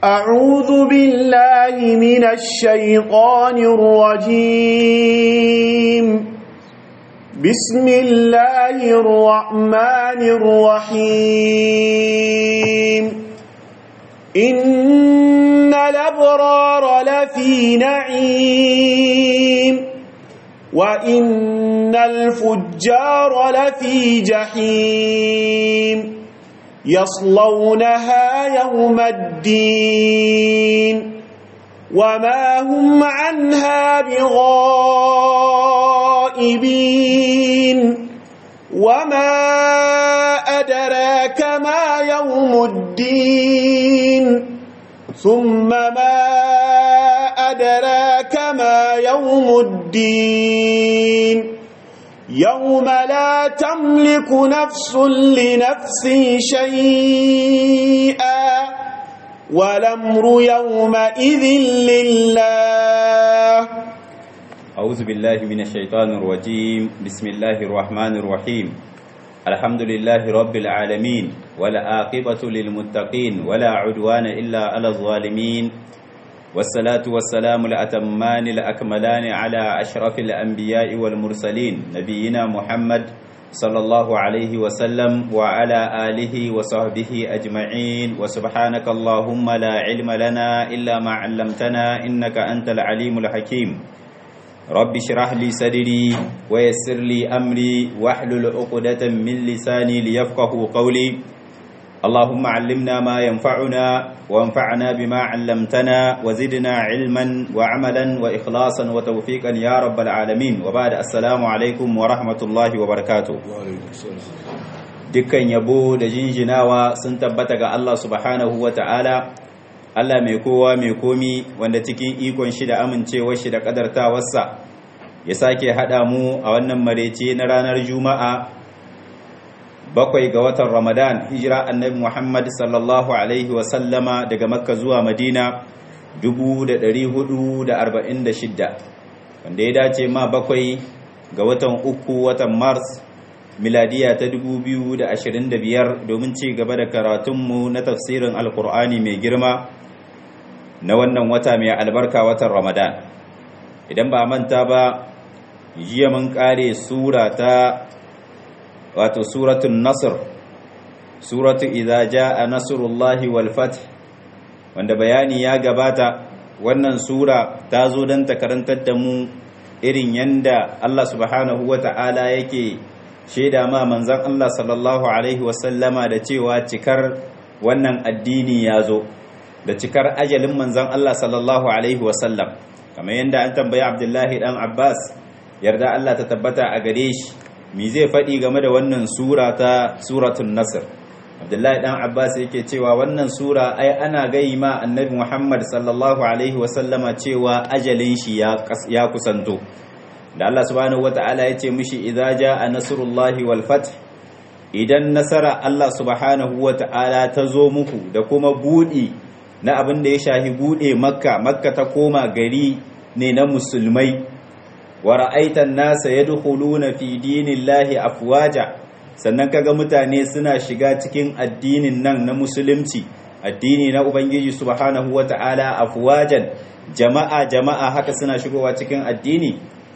أعوذ بالله من الشيطان الرجيم بسم الله الرحمن الرحيم إن الأبرار لفي نعيم وإن الفجار لفي جحيم يصلونها يوم الدين وما هم عنها بغائبين وما أدراك ما يوم الدين ثم ما أدراك ما يوم الدين يوم لا تملك نفس لنفس شيئا والأمر يومئذ لله أعوذ بالله من الشيطان الرجيم بسم الله الرحمن الرحيم الحمد لله رب العالمين ولا عاقبة للمتقين ولا عدوان إلا على الظالمين والصلاة والسلام الأتمان الأكملان على أشرف الأنبياء والمرسلين نبينا محمد صلى الله عليه وسلم وعلى آله وصحبه أجمعين وسبحانك اللهم لا علم لنا إلا ما علمتنا إنك أنت العليم الحكيم رب اشرح لي صدري ويسر لي أمري واحلل عقدة من لساني ليفقه قولي اللهم علمنا ما ينفعنا وانفعنا بما علمتنا وزدنا علما وعملا وإخلاصا وتوفيقا يا رب العالمين وبعد السلام عليكم ورحمة الله وبركاته dukkan yabo da jinjinawa sun tabbata ga Allah subhanahu wa ta'ala Allah mai kowa mai komi wanda cikin ikon shi da amincewar shi da kadartawarsa ya sake haɗa mu a wannan marece na ranar juma'a bakwai ga watan ramadan hijira annabi muhammad sallallahu alaihi wasallama daga makka zuwa madina 446 wanda ya dace ma bakwai ga watan uku watan mars miladiya ta 2025 domin ci gaba da karatunmu na tafsirin alkur'ani mai girma na wannan wata mai albarka watan ramadan idan ba manta ba jiya mun kare sura ta wato suratun nasr suratu idza jaa nasrullahi wal fath wanda bayani ya gabata wannan sura ta zo don ta karantar da mu irin yanda Allah subhanahu wata'ala yake shaida ma manzon Allah sallallahu alaihi wasallama da cewa cikar wannan addini ya zo da cikar ajalin manzon Allah sallallahu alaihi wasallam kamar yanda an tambayi Abdullahi dan Abbas yarda Allah ta tabbata a gare shi mi zai faɗi game da wannan sura ta suratun nasr abdullahi dan abbas yake cewa wannan sura ai ana gai ma annabi muhammad sallallahu alaihi wasallama cewa ajalin shi ya kusanto da allah subhanahu wata'ala ya ce mishi idza jaa nasrullahi wal fath idan nasara allah subhanahu wata'ala ta zo muku da kuma budi na abin da ya shahi bude makka makka ta koma gari ne na musulmai wa ra'aitan nasa yadkhuluna fi dinillahi afwaja sannan kaga mutane suna shiga cikin addinin nan na musulunci addini na ubangiji subhanahu wata'ala afwajan jama'a jama'a haka suna shigowa cikin addini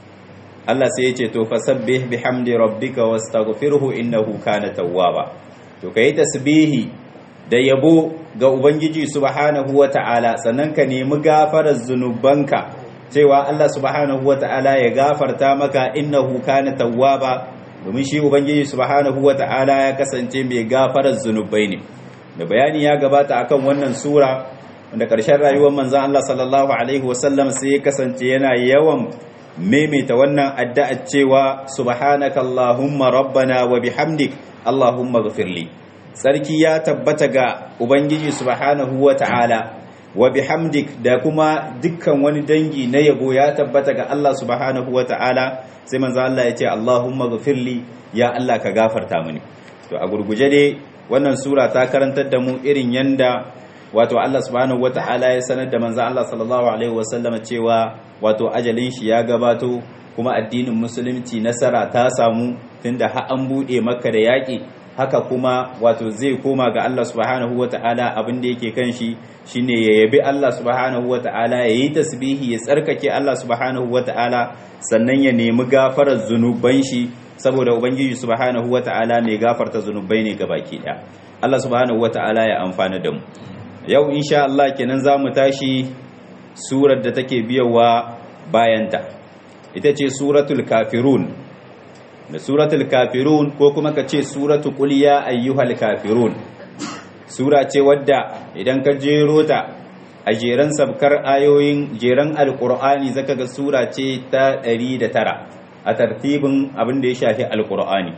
Allah sai ya ce to fasabbih bihamdi rabbika wastaghfirhu innahu kana tawwaba to kai tasbihi da yabo ga ubangiji subhanahu wata'ala sannan ka nemi gafarar zunubanka cewa Allah subhanahu wata'ala ya gafarta maka innahu kana tawwaba domin shi ubangiji subhanahu wata'ala ya kasance mai gafarar zunubai ne da bayani ya gabata akan wannan sura wanda ƙarshen rayuwar manzon Allah sallallahu alaihi wasallam sai ya kasance yana yawan maimaita wannan addu'a cewa subhanaka allahumma rabbana wa bihamdik allahumma ghfirli sarki ya tabbata ga ubangiji subhanahu wata'ala wa bihamdik da kuma dukkan wani dangi na yabo ya tabbata ga Allah subhanahu ta'ala sai manzo Allah ya ce Allahumma ghfirli ya Allah ka gafarta mini to a gurguje dai wannan sura ta karantar da mu irin yanda wato Allah subhanahu ta'ala ya sanar da manzo Allah sallallahu alaihi wasallam cewa wato ajalin shi ya gabato kuma addinin musulunci nasara ta samu tunda har an bude maka da yaki haka kuma wato zai koma ga Allah subhanahu wata'ala abin da yake kan shi shine ya yabi Allah subhanahu wata'ala ya yi tasbihi ya tsarkake Allah subhanahu wata'ala sannan ya nemi gafarar zunuban shi saboda ubangiji subhanahu wata'ala mai gafarta zunubai ne baki daya Allah subhanahu wata'ala ya amfana da mu yau insha Allah kenan zamu tashi surar da take biyawa bayanta ita ce suratul kafirun da suratul kafirun ko kuma ka ce suratul qul ya ayyuhal kafirun sura ce wadda idan ka jero ta a jeran sabkar ayoyin jeran alqur'ani zaka ga sura ce ta 109 a tartibin abin da ya shafi alqur'ani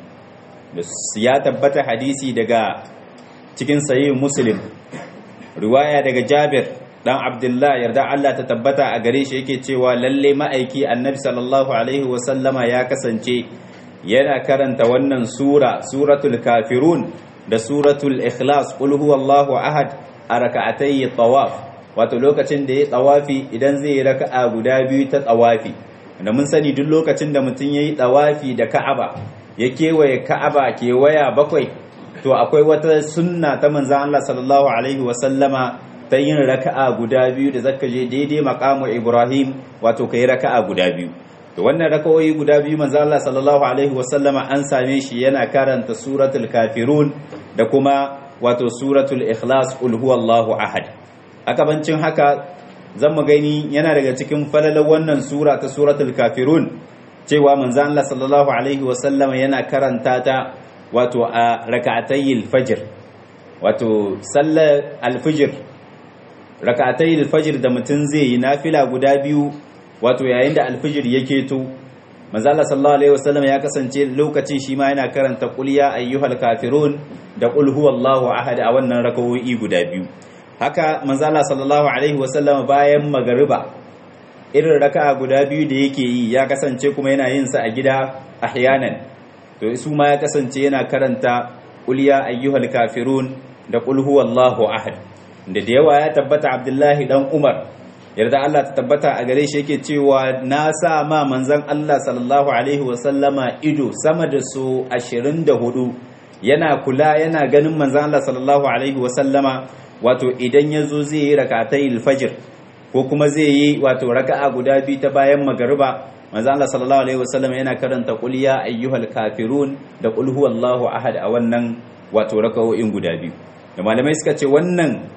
ya tabbata hadisi daga cikin sahih muslim riwaya daga jabir dan abdullah yarda Allah ta tabbata a gare shi yake cewa lalle ma'aiki annabi sallallahu alaihi wasallama ya kasance yana karanta wannan sura suratul kafirun da suratul ikhlas qul huwallahu ahad a raka'atay tawaf wato lokacin da ya tawafi idan zai yi raka'a guda biyu ta tawafi da mun sani duk lokacin da mutum yayi tawafi da ka'aba ya kewaye ka'aba kewaya bakwai to akwai wata sunna ta manzon Allah sallallahu alaihi wasallama ta yin raka'a guda biyu da zaka je daidai maqamu Ibrahim wato kai raka'a guda biyu to wannan raka'o'i guda biyu manzo Allah sallallahu alaihi wasallama an same shi yana karanta suratul kafirun da kuma wato suratul ikhlas qul huwallahu ahad akabancin haka zan mu gani yana daga cikin falalar wannan sura ta suratul kafirun cewa manzo Allah sallallahu alaihi wasallama yana karanta ta wato a rak'atayil fajr wato sallar alfijir rakatai alfajir da mutum zai yi nafila guda biyu wato yayin da alfijir yake to manzala sallallahu alaihi wasallam ya kasance lokacin shi ma yana karanta qul ya ayyuhal kafirun da qul huwallahu ahad a wannan rakawoyi guda biyu haka manzala sallallahu alaihi wasallam bayan magariba irin raka'a guda biyu da yake yi ya kasance kuma yana yin sa a gida ahyanan to su ma ya kasance yana karanta qul ya ayyuhal kafirun da qul huwallahu ahad da da yawa ya tabbata abdullahi dan umar yarda Allah ta tabbata a gare shi yake cewa na sa ma manzon Allah sallallahu alaihi wasallama ido sama da su 24 yana kula yana ganin manzon Allah sallallahu alaihi wasallama wato idan ya zo zai yi rakatai alfajir ko kuma zai yi wato raka'a guda biyu ta bayan magariba manzon Allah sallallahu alaihi wasallama yana karanta qul ya ayyuhal kafirun da qul huwallahu ahad a wannan wato raka'o'in guda biyu da malamai suka ce wannan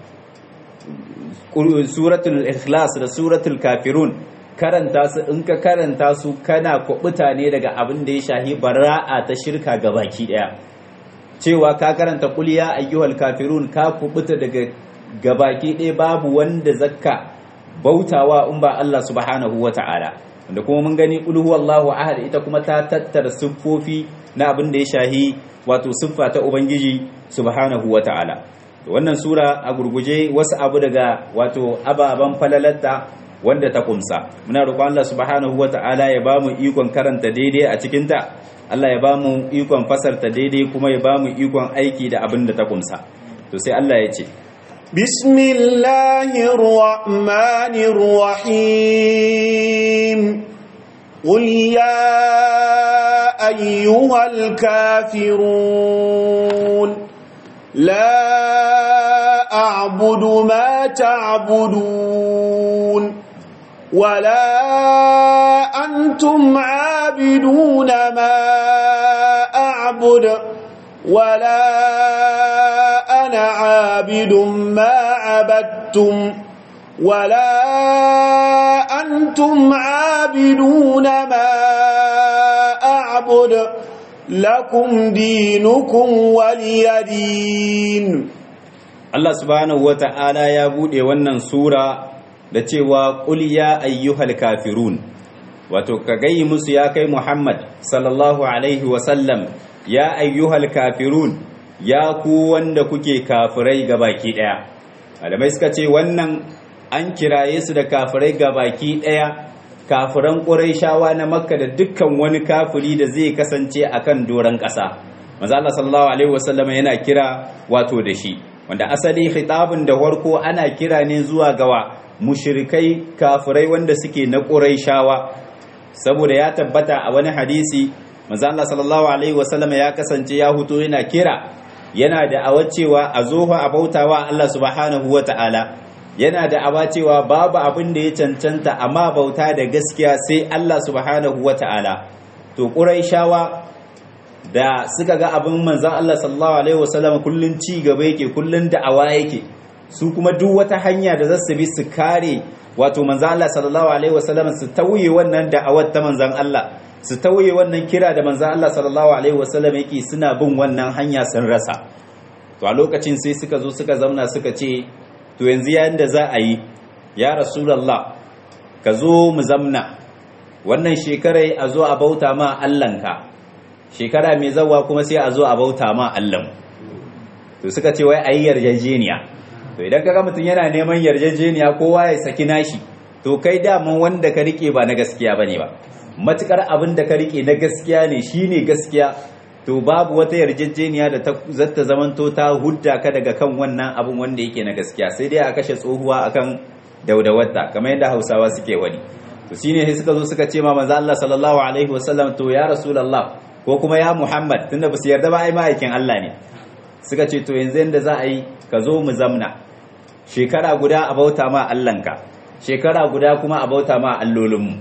suratul ikhlas da suratul kafirun karanta su in ka karanta su kana kubuta ne daga abin da ya shahi bara'a ta shirka gabaki daya cewa ka karanta qul ya ayyuhal kafirun ka kubuta daga gabaki daya babu wanda zakka bautawa in ba Allah subhanahu wata'ala wanda kuma mun gani qul huwallahu ahad ita kuma ta tattara siffofi na abin da ya shahi wato siffa ta ubangiji subhanahu wata'ala wannan sura a gurguje wasu abu daga wato ababen falalatta wanda ta kumsa muna roƙon Allah subhanahu wata'ala ya bamu ikon karanta daidai a cikin ta Allah ya bamu ikon fasarta daidai kuma ya bamu ikon aiki da abin da ta kumsa to sai Allah ya ce bismillahir rahmanir rahim qul ya ayyuhal kafirun لا أعبد ما تعبدون ولا أنتم عابدون ما أعبد ولا أنا عابد ما عبدتم ولا أنتم عابدون ما أعبد lakum dinukum waliyadin Allah subhanahu wata'ala ya bude wannan sura da cewa qul ya ayyuhal kafirun wato ka gayi musu ya kai Muhammad sallallahu alaihi wa sallam ya ayyuhal kafirun ya ku wanda kuke kafirai gabaki daya malamai suka ce wannan an kiraye su da kafirai gabaki daya kafiran ƙurayshawa na makka da dukkan wani kafiri da zai kasance a kan doron ƙasa maza Allah sallallahu alaihi wasallam yana kira wato da shi wanda asali khitabun da warko ana kira ne zuwa gawa mushrikai kafirai wanda suke na ƙurayshawa saboda ya tabbata a wani hadisi manzo Allah sallallahu alaihi wasallam ya kasance ya huto yana kira yana da awacewa a zofa a bautawa Allah subhanahu wata'ala yana da awacewa babu abin da ya cancanta amma bauta da gaskiya sai Allah subhanahu wata'ala to quraishawa da suka ga abin manzon Allah sallallahu alaihi wasallam kullun ci gaba yake kullun da'awa yake su kuma duk wata hanya da zasu bi su kare wato manzon Allah sallallahu alaihi wasallam su tauye wannan da'awar ta manzon Allah su tauye wannan kira da manzon Allah sallallahu alaihi wasallam yake suna bin wannan hanya sun rasa to a lokacin sai suka zo suka zauna suka ce to yanzu yayin da za a yi ya rasulullah ka zo mu zamna wannan shekarai a zo a bauta ma Allahnka shekara mai zawa kuma sai a zo a bauta ma Allah to suka ce wai ayi yarjejeniya to idan kaga mutum yana neman yarjejeniya kowa ya saki nashi to kai daman wanda ka rike ba na gaskiya bane ba matukar abin da ka rike na gaskiya ne shine gaskiya to babu wata yarjejeniya da ta zata zamanto ta hudda ka daga kan wannan abin wanda yake na gaskiya sai dai a kashe tsohuwa akan daudawarta kamar yadda Hausawa suke wani to shine sai suka zo suka ce ma manzo Allah sallallahu alaihi wasallam to ya rasulullah ko kuma ya Muhammad tunda ba su yarda ba ai ma'aikin Allah ne suka ce to yanzu yanda za a yi ka zo mu zamna shekara guda a bauta ma Allahnka shekara guda kuma a bauta ma allolinmu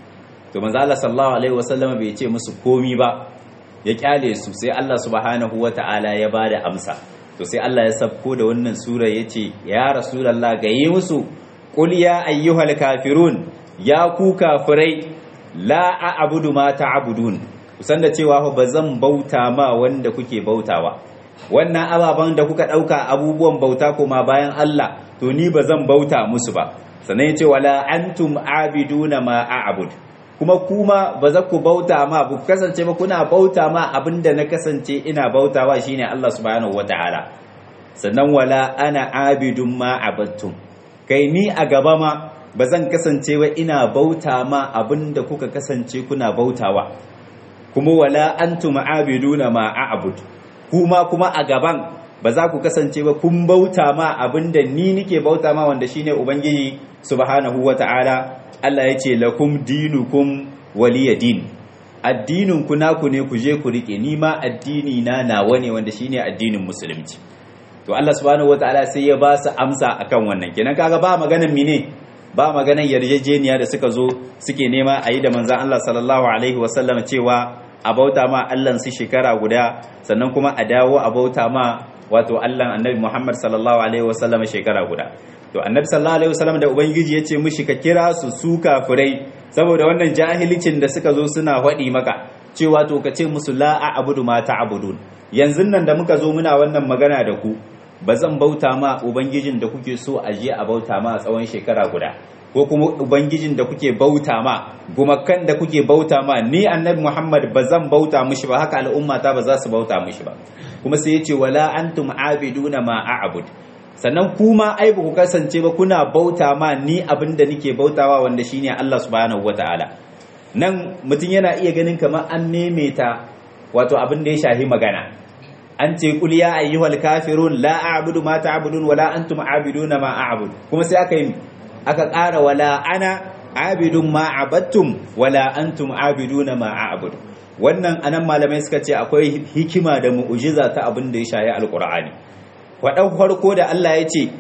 to manzo Allah sallallahu alaihi wasallam bai ce musu komi ba ya kyale su sai Allah subhanahu wata'ala ya bada amsa to sai Allah ya sabko da wannan sura yace ya rasulullah ga yi musu qul ya ayyuhal kafirun ya ku kafirai la a'budu ma ta'budun kusan da cewa ba zan bauta ma wanda kuke bautawa wannan ababen da kuka ɗauka abubuwan bauta kuma bayan Allah to ni ba zan bauta musu ba sannan ya ce wala antum abiduna ma a'bud kuma kuma ba za ku bauta ma ba ku kasance ba kuna bauta ma abinda na kasance ina bautawa shine Allah subhanahu wataala sannan wala ana abidun ma abattum kai ni a gaba ma ba zan kasance ba ina bauta ma abinda kuka kasance kuna bautawa kuma wala antum abiduna ma a'bud kuma kuma a gaban ba za ku kasance ba kun bauta ma abinda ni nike bauta ma wanda shine ubangiji subhanahu wata'ala Allah ya ce lakum dinukum waliya din addinin ku naku ne ku je ku rike ni ma addini na nawa ne wanda shine addinin musulunci to Allah subhanahu wata'ala sai ya ba su amsa akan wannan kenan kaga ba maganan mine ba maganan yarjejeniya da suka zo suke nema a yi da manzan Allah sallallahu alaihi wasallam cewa a bauta ma Allah su shekara guda sannan kuma a dawo a bauta ma wato Allah annabi Muhammad sallallahu alaihi wasallam shekara guda to annabi sallallahu alaihi wasallam da ubangiji ya ce mishi ka kira su su kafirai saboda wannan jahilicin da suka zo suna faɗi maka cewa to ka ce musu la a'budu ma ta'budun yanzu nan da muka zo muna wannan magana da ku ba zan bauta ma ubangijin da kuke so a je a bauta ma a tsawon shekara guda ko kuma ubangijin da kuke bauta ma gumakan da kuke bauta ma ni annabi muhammad ba zan bauta mishi ba haka al'ummata ba za su bauta mishi ba kuma sai yace wala antum abiduna ma a'bud sannan kuma ai ba ku kasance ba kuna bauta ma ni abinda nake bautawa wanda shine Allah subhanahu wataala nan mutum yana iya ganin kamar an memeta wato abin da ya shahi magana an ce kul ya ayyuhal kafirun la a'budu ma ta'budun wala antum a'biduna ma a'bud kuma sai aka yi aka ƙara wala ana abidun ma abattum wala antum abiduna ma a'bud wannan anan malamai suka ce akwai hikima da mu'jiza ta abin da ya shayi alqur'ani wadan farko da Allah ya ce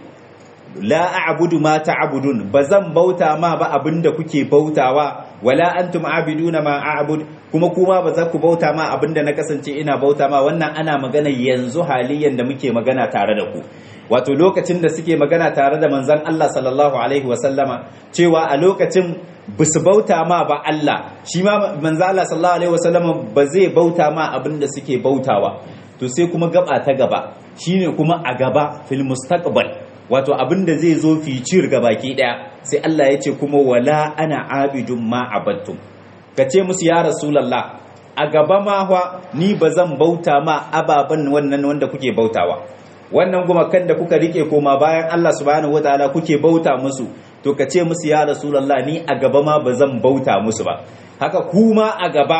la a'budu ma ta'budun bazan bauta ma ba abinda kuke bautawa wala antum abiduna ma a'bud kuma kuma ba za ku bauta ma abinda na kasance ina bauta ma wannan ana magana yanzu haliyan da muke magana tare da ku wato lokacin da suke magana tare da manzon Allah sallallahu alaihi wasallama cewa a lokacin bisu bauta ma ba Allah shi ma manzon Allah sallallahu alaihi wasallama ba zai bauta ma abinda suke bautawa to sai kuma gaba ta gaba shine kuma a gaba fil mustaqbal wato abinda zai zo ficir ga baki daya sai Allah ya ce kuma wala ana abidun ma abattum ka ce musu ya rasulallah a gaba ma wa ni ba zan bauta ma ababen wannan wanda kuke bautawa wannan gumakan da kuka rike koma bayan Allah subhanahu wataala kuke bauta musu to ka ce musu ya rasulallah ni a gaba ma ba zan bauta musu ba haka kuma a gaba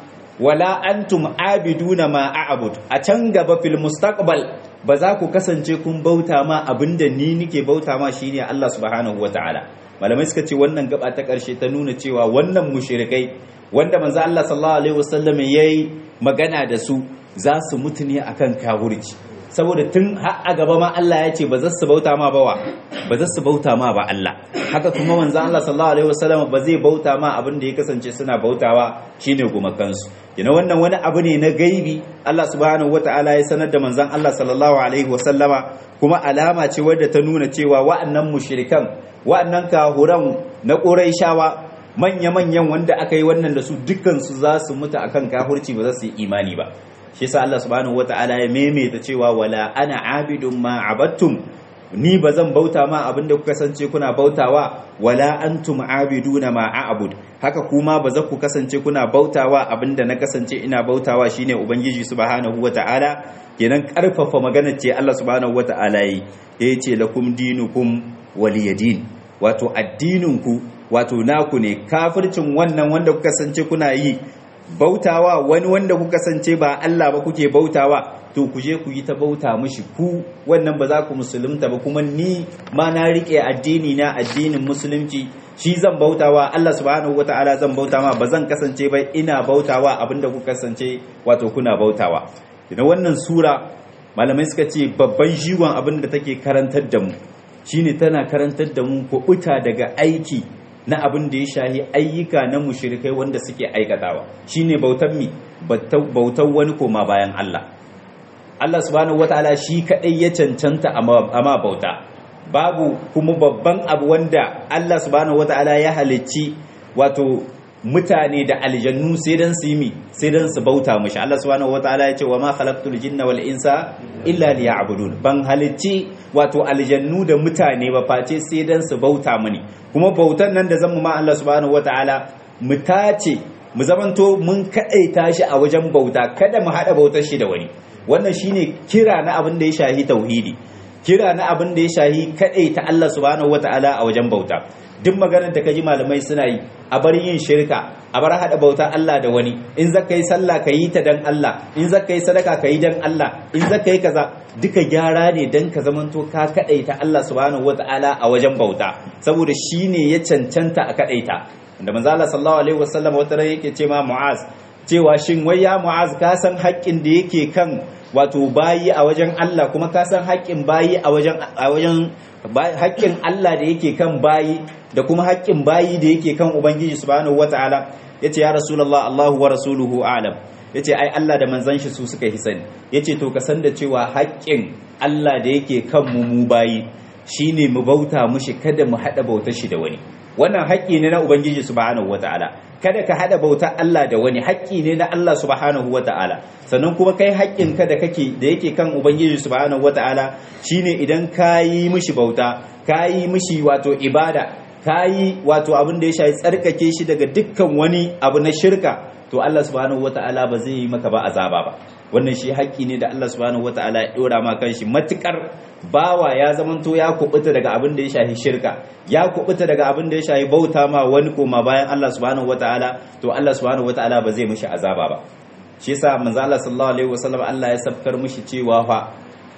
wala antum abiduna ma a'bud a can gaba fil mustaqbal ba za ku kasance kun bauta ma abinda ni nike bauta ma shine Allah subhanahu wataala malamai suka ce wannan gaba ta ƙarshe ta nuna cewa wannan mushrikai wanda manzo Allah sallallahu alaihi wasallam yayi magana da su za su mutu ne akan kafirci saboda tun har a gaba ma Allah ya ce ba za su bauta ma bawa ba za su bauta ma ba Allah haka kuma manzo Allah sallallahu alaihi wasallam ba zai bauta ma abin da ya kasance suna bautawa shine gumakansu yana wannan wani abu ne na gaibi Allah subhanahu wataala ya sanar da manzon Allah sallallahu alaihi wasallama kuma alama ce wadda ta nuna cewa wa'annan mushrikan wa'annan kahuran na Qurayshawa manya-manyan wanda aka yi wannan da su dukkansu za su mutu akan kafirci ba za su yi imani ba shi yasa Allah subhanahu wataala ya maimaita cewa wala ana abidun ma abattum ni ba zan bauta ma abinda kuka kasance kuna bautawa wala antum abiduna ma a'bud haka kuma ba za ku kasance kuna bautawa abinda na kasance ina bautawa shine ubangiji subhanahu wataala kenan karfafa magana ce Allah subhanahu wataala yi yace lakum dinukum waliyadin wato addininku wato naku ne kafircin wannan wanda kuka kasance kuna yi bautawa wani wanda kuka kasance ba Allah ba kuke bautawa to ku je ku yi ta bauta mishi ku wannan ba za ku musulunta ba kuma ni ma na rike addini na addinin musulunci shi zan bautawa Allah subhanahu wataala zan bautawa ba zan kasance ba ina bautawa abinda kuka kasance wato kuna bautawa da wannan sura malamai suka ce babban jigon abin da take karantar da mu shine tana karantar da mu kuɓuta daga aiki na abin da ya shahi ayyuka na mushrikai wanda suke aikatawa shine bautan mi bautan wani koma bayan Allah Allah subhanahu wataala shi kadai ya cancanta amma bauta babu kuma babban abu wanda Allah subhanahu wataala ya halicci wato mutane da aljannu sai dan su yi sai dan su bauta mishi Allah subhanahu wataala ya ce wa ma khalaqtul jinna wal insa illa liya'budun ban halicci wato aljannu da mutane ba face sai dan su bauta mini kuma bautan nan da zamu ma Allah subhanahu wataala mu tace mu zamanto mun kadaita shi a wajen bauta kada mu hada bautar shi da wani wannan shine kira na abin da ya shahi tauhidi kira na abin da ya shahi kadaita Allah subhanahu wataala a wajen bauta duk maganar da kaji malamai suna yi a bar yin shirka a bar hada bauta Allah da wani in zaka yi sallah ka yi ta dan Allah in zaka yi sadaka ka yi dan Allah in zaka yi kaza duka gyara ne dan ka zamanto ka kadaita Allah subhanahu wataala a wajen bauta saboda shine ya cancanta a kadaita da manzo Allah sallallahu alaihi wasallam wata ran yake ce ma Mu'az cewa shin wai ya Mu'az ka san haƙƙin da yake kan wato bayi a wajen Allah kuma ka san haƙƙin bayi a wajen a wajen haƙƙin Allah da yake kan bayi da kuma haƙƙin bayi da yake kan Ubangiji subhanahu wataala yace ya Rasulullah Allahu wa rasuluhu a'lam yace ai Allah da manzon shi su suka hisani yace to ka san da cewa haƙƙin Allah da yake kan mu mu bayi shine mu bauta mushi kada mu hada bautar shi da wani wannan haƙƙi ne na Ubangiji subhanahu wataala kada ka hada bautar Allah da wani haƙƙi ne na Allah subhanahu wataala sannan kuma kai haƙƙin ka da kake da yake kan Ubangiji subhanahu wataala shine idan kayi mishi bauta kayi mishi wato ibada kayi wato abin da ya shafi tsarkake shi daga dukkan wani abu na shirka to Allah subhanahu wataala ba zai yi maka ba azaba ba wannan shi haƙƙi ne da Allah subhanahu wataala ya dora ma kanshi matukar bawa ya zamanto ya kubuta daga abin da ya shafi shirka ya kubuta daga abin da ya shafi bauta ma wani koma bayan Allah subhanahu wataala to Allah subhanahu wataala ba zai mishi azaba ba shi yasa manzo Allah sallallahu alaihi wasallam Allah ya sabkar mishi cewa fa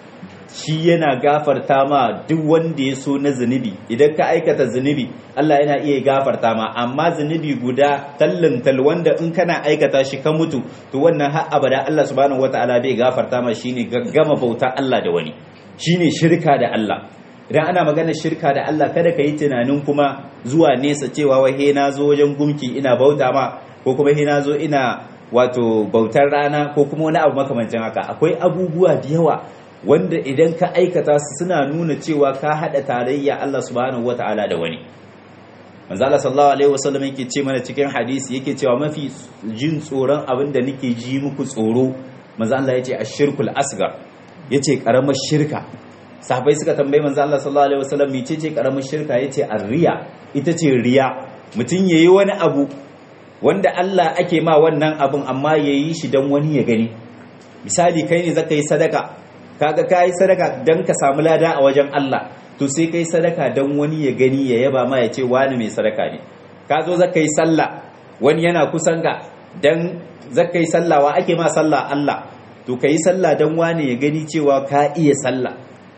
shi yana gafarta ma duk wanda ya so na zunubi idan ka aikata zunubi Allah yana iya gafarta ma amma zunubi guda tallin tal wanda in kana aikata shi ka mutu to wannan har abada Allah subhanahu wataala bai gafarta ma shine gaggama bauta Allah da wani shine shirka da Allah idan ana magana shirka da Allah kada ka yi tunanin kuma zuwa nesa cewa wai he na zo wajen gumki ina bauta ma ko kuma he na zo ina wato bautar rana ko kuma wani abu makamancin haka akwai abubuwa da yawa wanda idan ka aikata su suna nuna cewa ka hada tarayya Allah subhanahu wataala da wani manzo Allah sallallahu alaihi wasallam yake ce mana cikin hadisi yake cewa mafi jin tsoron abin da nake ji muku tsoro manzo Allah yace ashirkul asgar yace karamar shirka sahabbai suka tambayi manzo Allah sallallahu alaihi wasallam mece ce karamar shirka yace arriya ita ce riya mutun yayi wani abu wanda Allah ake ma wannan abun amma yayi shi dan wani ya gani misali kai ne zaka yi sadaka kaga kai sadaka dan ka samu lada a wajen Allah to sai kai sadaka dan wani ya gani ya yaba ma ya ce wani mai sadaka ne ka zo zaka yi sallah wani yana kusan ka dan zaka yi sallah wa ake ma sallah Allah to kai sallah dan wani ya gani cewa ka iya sallah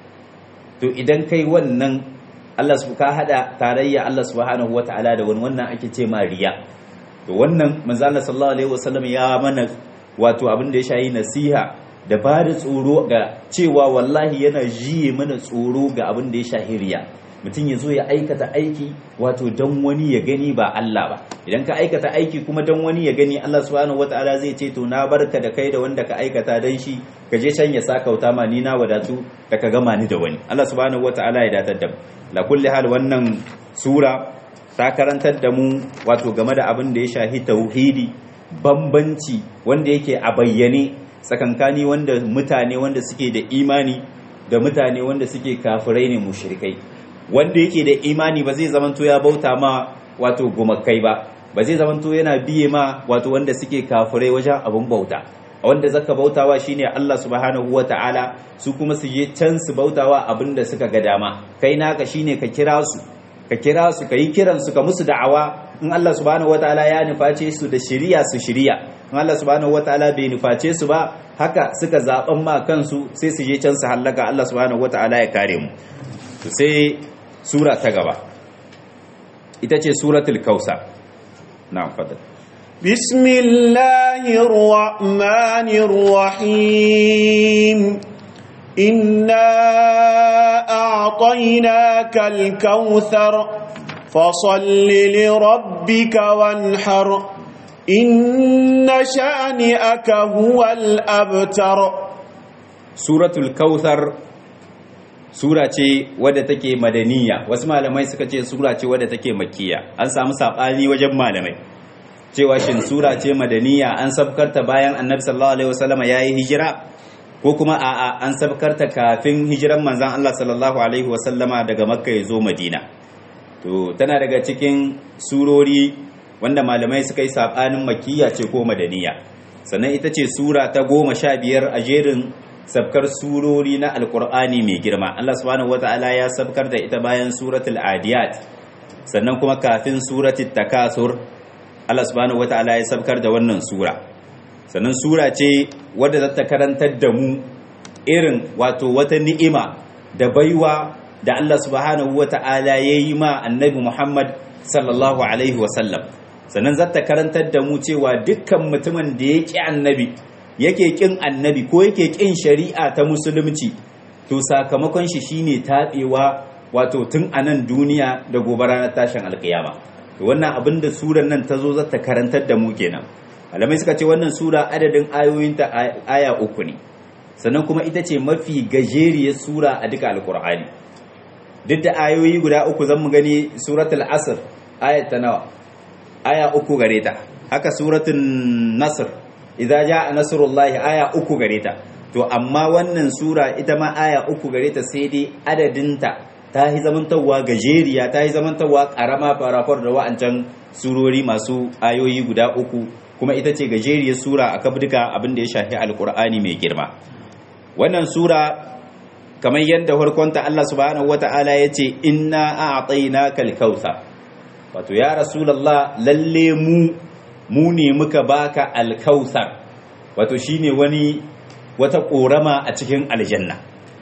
to idan kai wannan Allah su ka hada tarayya Allah subhanahu wataala da wani wannan ake ce ma riya to wannan manzo Allah sallallahu alaihi wasallam ya mana wato abin da ya shayi nasiha da ba da tsoro ga cewa wallahi yana jiye mana tsoro ga abin da ya shahi riya mutum ya zo ya aikata aiki wato don wani ya gani ba Allah ba idan ka aikata aiki kuma don wani ya gani Allah subhanahu wataala zai ce to na barka da kai da wanda ka aikata dan shi ka je can ya sakauta ma ni na wadatu da ka gama ni da wani Allah subhanahu wataala ya datar da mu la kulli hal wannan sura ta karantar da mu wato game da abin da ya shahi tauhidi bambanci wanda yake a bayyane tsakankani wanda mutane wanda suke da imani da mutane wanda suke kafirai ne mushrikai wanda yake da imani ba zai zamanto ya bauta ma wato gumakai ba ba zai zamanto yana biye ma wato wanda suke kafirai wajen abin bauta wanda zaka bautawa shine Allah subhanahu wataala su kuma su je can su bautawa abin da suka ga dama kai naka shine ka kira su ka kira su ka yi kiran su ka musu da'awa in Allah subhanahu wataala ya nuface su da shiriya su shiriya in Allah subhanahu wataala bai nuface su ba haka suka zaben ma kansu sai su je can su hallaka Allah subhanahu wataala ya kare mu sai sura ta gaba ita ce suratul kausa na'am fadal bismillahir rahmanir rahim inna a'tainaka al-kautsar fasalli li rabbika wanhar inna shani'aka huwal abtar suratul kautsar sura ce wadda take madaniya wasu malamai suka ce sura ce wadda take makiya an samu sabani wajen malamai cewa shin sura ce madaniya an sabkarta bayan annabi sallallahu alaihi wasallam yayi hijira ko kuma a'a an sabkarta kafin hijiran manzon Allah sallallahu alaihi wasallama daga makka ya zo madina to tana daga cikin surori wanda malamai suka yi sabanin makiya ce ko madaniya sannan ita ce sura ta goma sha biyar a jerin sabkar surori na alkur'ani mai girma Allah subhanahu wata'ala ya sabkar da ita bayan suratul adiyat sannan kuma kafin suratul takasur Allah subhanahu wata'ala ya sabkar da wannan sura sannan sura ce wadda za ta karantar da mu irin wato wata ni'ima da baiwa da Allah subhanahu wata'ala ya yi ma annabi Muhammad sallallahu alaihi wasallam sannan za ta karantar da mu cewa dukkan mutumin da ya ƙi annabi yake kin annabi ko yake kin shari'a ta musulunci to sakamakon shi shine tabewa wato tun a nan duniya da gobe ranar tashin alkiyama to wannan abin da surar nan ta zo za ta karantar da mu kenan malamai suka ce wannan sura adadin ayoyinta aya uku ne sannan kuma ita ce mafi gajeriyar sura a duka alkur'ani duk da ayoyi guda uku zan mu gani suratul asr ayat ta nawa aya uku gare ta haka suratul nasr idza jaa nasrullahi aya uku gare ta to amma wannan sura ita ma aya uku gare ta sai dai adadinta ta yi zamantawa gajeriya ta yi zamantawa karama farafar da wa'ancan surori masu ayoyi guda uku kuma ita ce gajeriyar sura a kabduka abin da ya shafi alkur'ani mai girma wannan sura kamar yadda farkonta Allah subhanahu wata'ala ya ce inna a'tainaka al-kautsar wato ya rasulullah lalle mu mu ne muka baka alkausar wato shine wani wata korama a cikin aljanna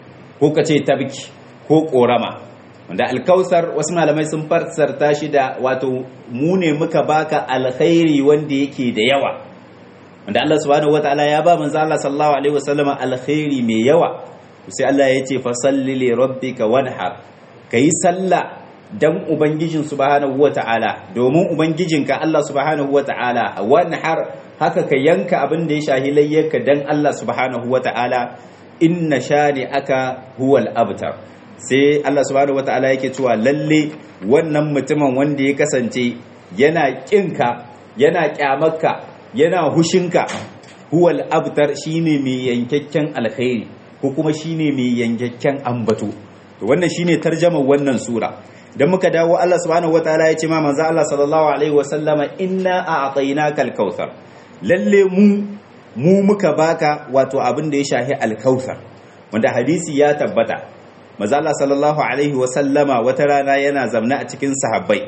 ko ka ce tabki ko korama wanda alkausar wasu malamai sun fassarta shi da wato mu ne muka baka alkhairi wanda yake da yawa wanda Allah subhanahu wataala ya ba manzo Allah sallallahu alaihi wasallam alkhairi mai yawa sai Allah ya ce fa salli li rabbika wanhar kai sallah dan ubangijin subhanahu wata'ala domin ubangijinka Allah subhanahu wata'ala wani har haka ka yanka abin da ya shahi layyarka dan Allah subhanahu wata'ala inna shani aka huwal abtar sai Allah subhanahu wata'ala yake cewa lalle wannan mutumin wanda ya kasance yana kinka yana kyamarka yana hushinka huwal abtar shine mai yankakken alkhairi ko kuma shine mai yankakken ambato to wannan shine tarjamar wannan sura dan muka dawo Allah subhanahu wataala ya ce ma manzo Allah sallallahu alaihi wasallama inna a'tainaka al-kautsar lalle mu mu muka baka wato abin da ya shahi al-kautsar wanda hadisi ya tabbata manzo Allah sallallahu alaihi wasallama wata rana yana zamna a cikin sahabbai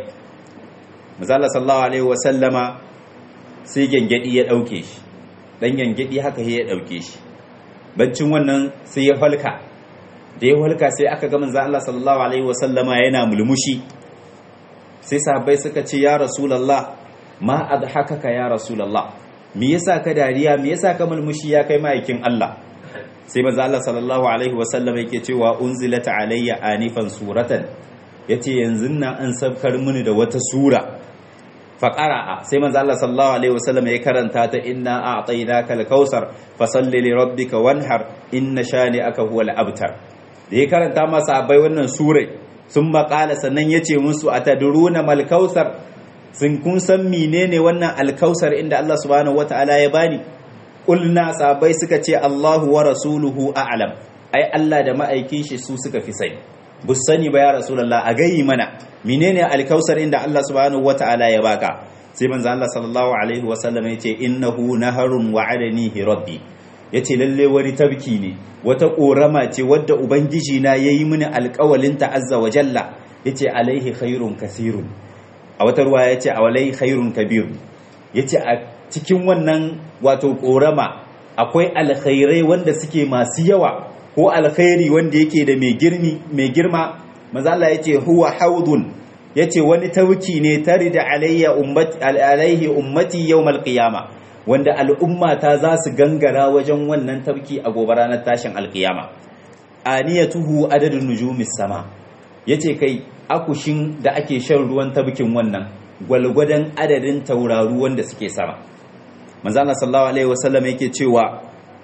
manzo Allah sallallahu alaihi wasallama sai gengedi ya dauke shi dan gengedi haka ya dauke shi baccin wannan sai ya falka da ya walka sai aka ga manzo Allah sallallahu alaihi wasallama yana mulmushi sai sahabbai suka ce ya rasulullah ma adhakaka ya rasulullah me yasa ka dariya me yasa ka mulmushi ya kai ma'aikin Allah sai manzo Allah sallallahu alaihi wasallam yake cewa unzilat alayya anifan suratan yace yanzu na an sabkar mini da wata sura faqara'a sai manzo Allah sallallahu alaihi wasallam ya karanta ta inna a'tainaka al-kausar fasalli li rabbika wanhar inna shani'aka huwal abtar da ya karanta masa abai wannan surai sun maƙala sannan yace musu atadruna mal kausar sun kun san menene wannan alkausar inda Allah subhanahu wata'ala ya bani kulna sabai suka ce Allahu wa rasuluhu a'lam ai Allah da ma'aikin shi su suka fi sani bus sani ba ya rasulullah a gayi mana menene alkausar inda Allah subhanahu wata'ala ya baka sai manzo Allah sallallahu alaihi wasallam yace innahu naharun wa'adanihi rabbi yace lalle wani tabki ne wata korama ce wadda ubangiji na yayi mini alƙawalin ta azza wa jalla yace alaihi khairun kasirun a wata ruwa yace alaihi khairun kabir yace a cikin wannan wato korama akwai alkhairai wanda suke masu yawa ko alkhairi wanda yake da mai girmi mai girma manzo Allah yace huwa haudun yace wani tauki ne tarida alayya ummati alaihi ummati yawmal qiyama wanda al'umma ta za su gangara wajen wannan tauki a gobe ranar tashin alqiyama aniyatuhu adadun nujumis sama yace kai akushin da ake shan ruwan tabkin wannan gwalgwadon adadin tauraru wanda suke sama manzo Allah sallallahu alaihi wasallam yake cewa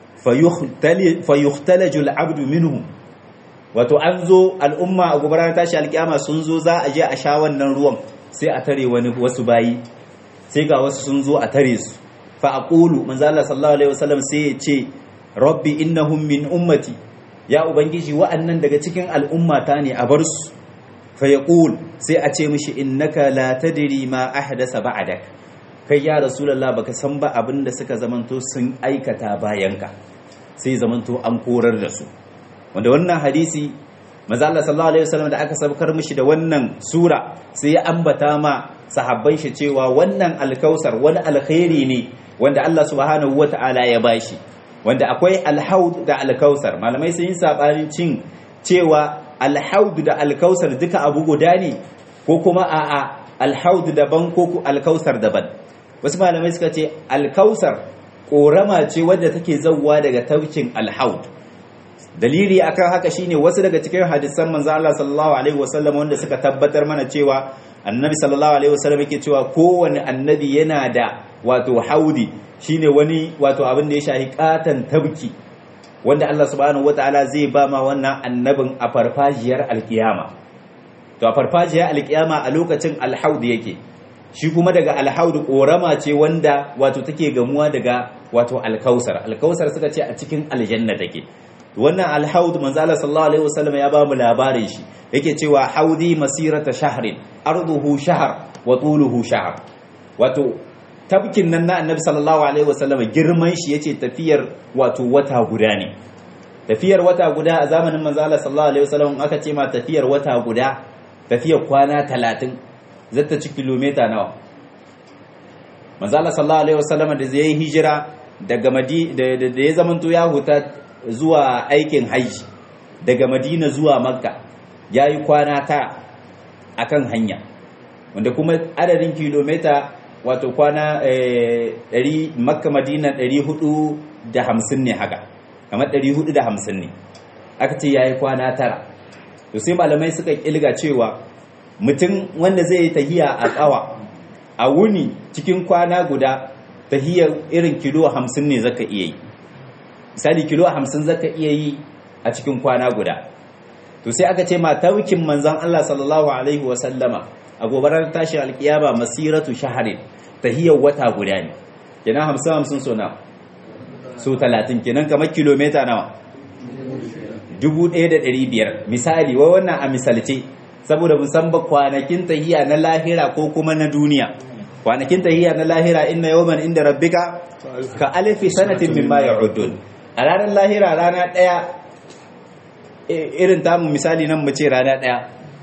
fayukhtalaju al'abdu minhu wato an zo al'umma a gobe ranar tashi alkiyama sun zo za a je a sha wannan ruwan sai a tare wani wasu bayi sai ga wasu sun zo a tare su fa aqulu manzo Allah sallallahu alaihi wasallam sai ya ce rabbi innahum min ummati ya ubangiji wa'annan daga cikin al'ummata ne a bar su fa yaqul sai a ce mishi innaka la tadri ma ahdasa ba'dak kai ya rasulullah baka san ba abin da suka zamanto sun aikata bayanka sai zamanto an korar da su wanda wannan hadisi manzo Allah sallallahu alaihi wasallam da aka sabkar mishi da wannan sura sai ya ambata ma sahabban shi cewa wannan alkausar wani alkhairi ne wanda Allah subhanahu wata'ala ya bashi wanda akwai alhaud da alkausar malamai sun yi sabanin cin cewa alhaud da alkausar duka abu guda ne ko kuma a'a alhaud daban ko alkausar daban wasu malamai suka ce alkausar korama ce wadda take zauwa daga taukin alhaud dalili akan haka shine wasu daga cikin hadisan manzo Allah sallallahu alaihi wasallam wanda suka tabbatar mana cewa annabi sallallahu alaihi wasallam yake cewa kowane annabi yana da wato haudi shine wani wato abin da ya shahi katan tabki wanda Allah subhanahu wataala zai ba ma wannan annabin a farfajiyar alkiyama to a farfajiyar alkiyama a lokacin alhaud yake shi kuma daga alhaudu korama ce wanda wato take gamuwa daga wato alkausar alkausar suka ce a cikin aljanna take wannan alhaud manzo Allah sallallahu alaihi wasallam ya ba mu labarin shi yake cewa haudi masirata shahrin arduhu shahr wa tuluhu shahr wato tabkin nan na annabi sallallahu alaihi wasallam girman shi yace tafiyar wato wata guda ne tafiyar wata guda a zamanin manzo Allah sallallahu alaihi wasallam aka ce ma tafiyar wata guda tafiyar kwana 30 zata ci kilomita nawa manzala sallallahu alaihi wasallam da zai hijira daga madi da ya zamanto ya huta zuwa aikin haji daga madina zuwa makka yayi kwana ta akan hanya wanda kuma adadin kilomita wato kwana 100 makka madina 450 ne haka kamar 450 ne aka ce yayi kwana tara to sai malamai suka kilga cewa mutum wanda zai yi tahiya a tsawa a wuni cikin kwana guda tahiyar irin kilo hamsin ne zaka iya yi misali kilo hamsin zaka iya yi a cikin kwana guda to sai aka ce ma taukin manzan Allah sallallahu alaihi wasallama a gobarar tashin alkiyama masiratu shaharin tahiyar wata guda ne kenan hamsin hamsin so na so talatin kenan kamar kilomita nawa dubu ɗaya da ɗari biyar misali wa wannan a misalce saboda musamman kwanakin tahiya na lahira ko kuma na duniya kwanakin tahiya na lahira inna yawman inda rabbika ka alfi sanatin mimma ya'udun a ranar lahira rana daya irin tamu misali nan mu ce rana daya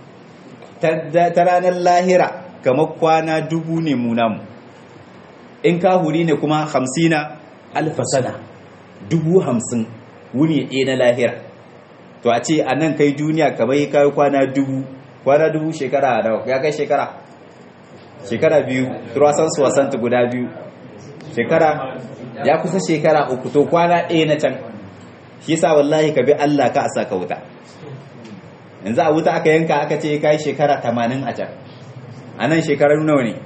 ta ranar lahira kamar kwana dubu ne mu namu in ka huri ne kuma hamsina alfasana dubu hamsin wuni ɗaya na lahira to a ce a nan kai duniya kamar yi kayi kwana dubu kwana dubu shekara nawa ya kai shekara shekara biyu turasan suwasanta guda biyu shekara ya kusa shekara uku to kwana ɗaya na can shi sa wallahi ka bi Allah ka a sa ka wuta yanzu a wuta aka yanka aka ce ka yi shekara tamanin a can a nan shekarar nawa ne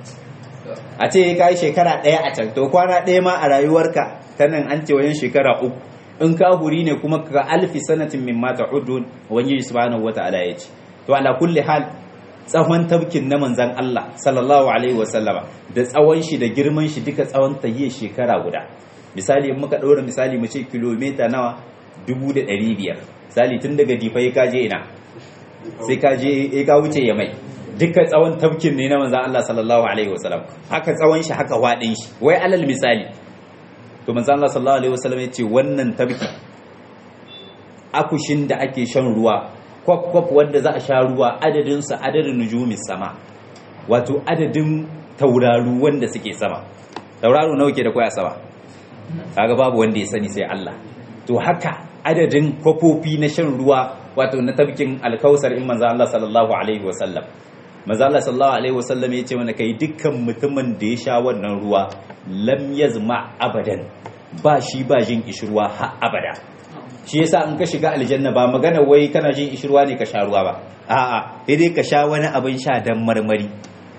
a ce ka yi shekara ɗaya a can to kwana ɗaya ma a rayuwarka ta nan an ce wajen shekara uku in ka huri ne kuma ka alfi sanatin min mata udun wani subhanahu wa ta'ala ya ce to ala kulli hal tsawon tabkin na manzan Allah sallallahu alaihi wasallama da tsawon shi da girman shi duka tsawon tahiyar shekara guda misali in muka ɗora misali mu ce kilomita nawa dubu da ɗari biyar misali tun daga difai ka je ina sai ka je ka wuce ya mai duka tsawon tabkin ne na manzan Allah sallallahu alaihi wasallam haka tsawon shi haka waɗin shi wai alal misali to manzan Allah sallallahu alaihi wasallam ya ce wannan tabki akushin da ake shan ruwa kwaf-kwaf wanda za a sha ruwa adadinsa adadin nujumin sama wato adadin tauraru wanda suke sama tauraro nawa ke da kwaya sama kaga babu wanda ya sani sai Allah to haka adadin kwafofi na shan ruwa wato na tabkin alkausar in manzo Allah sallallahu alaihi wasallam manzo Allah sallallahu alaihi wasallam ya ce mana kai dukkan mutumin da ya sha wannan ruwa lam yazma abadan ba shi ba jin kishirwa har abada shi yasa in ka shiga aljanna ba magana wai kana jin ishirwa ne ka sha ruwa ba a'a sai dai ka sha wani abin sha dan marmari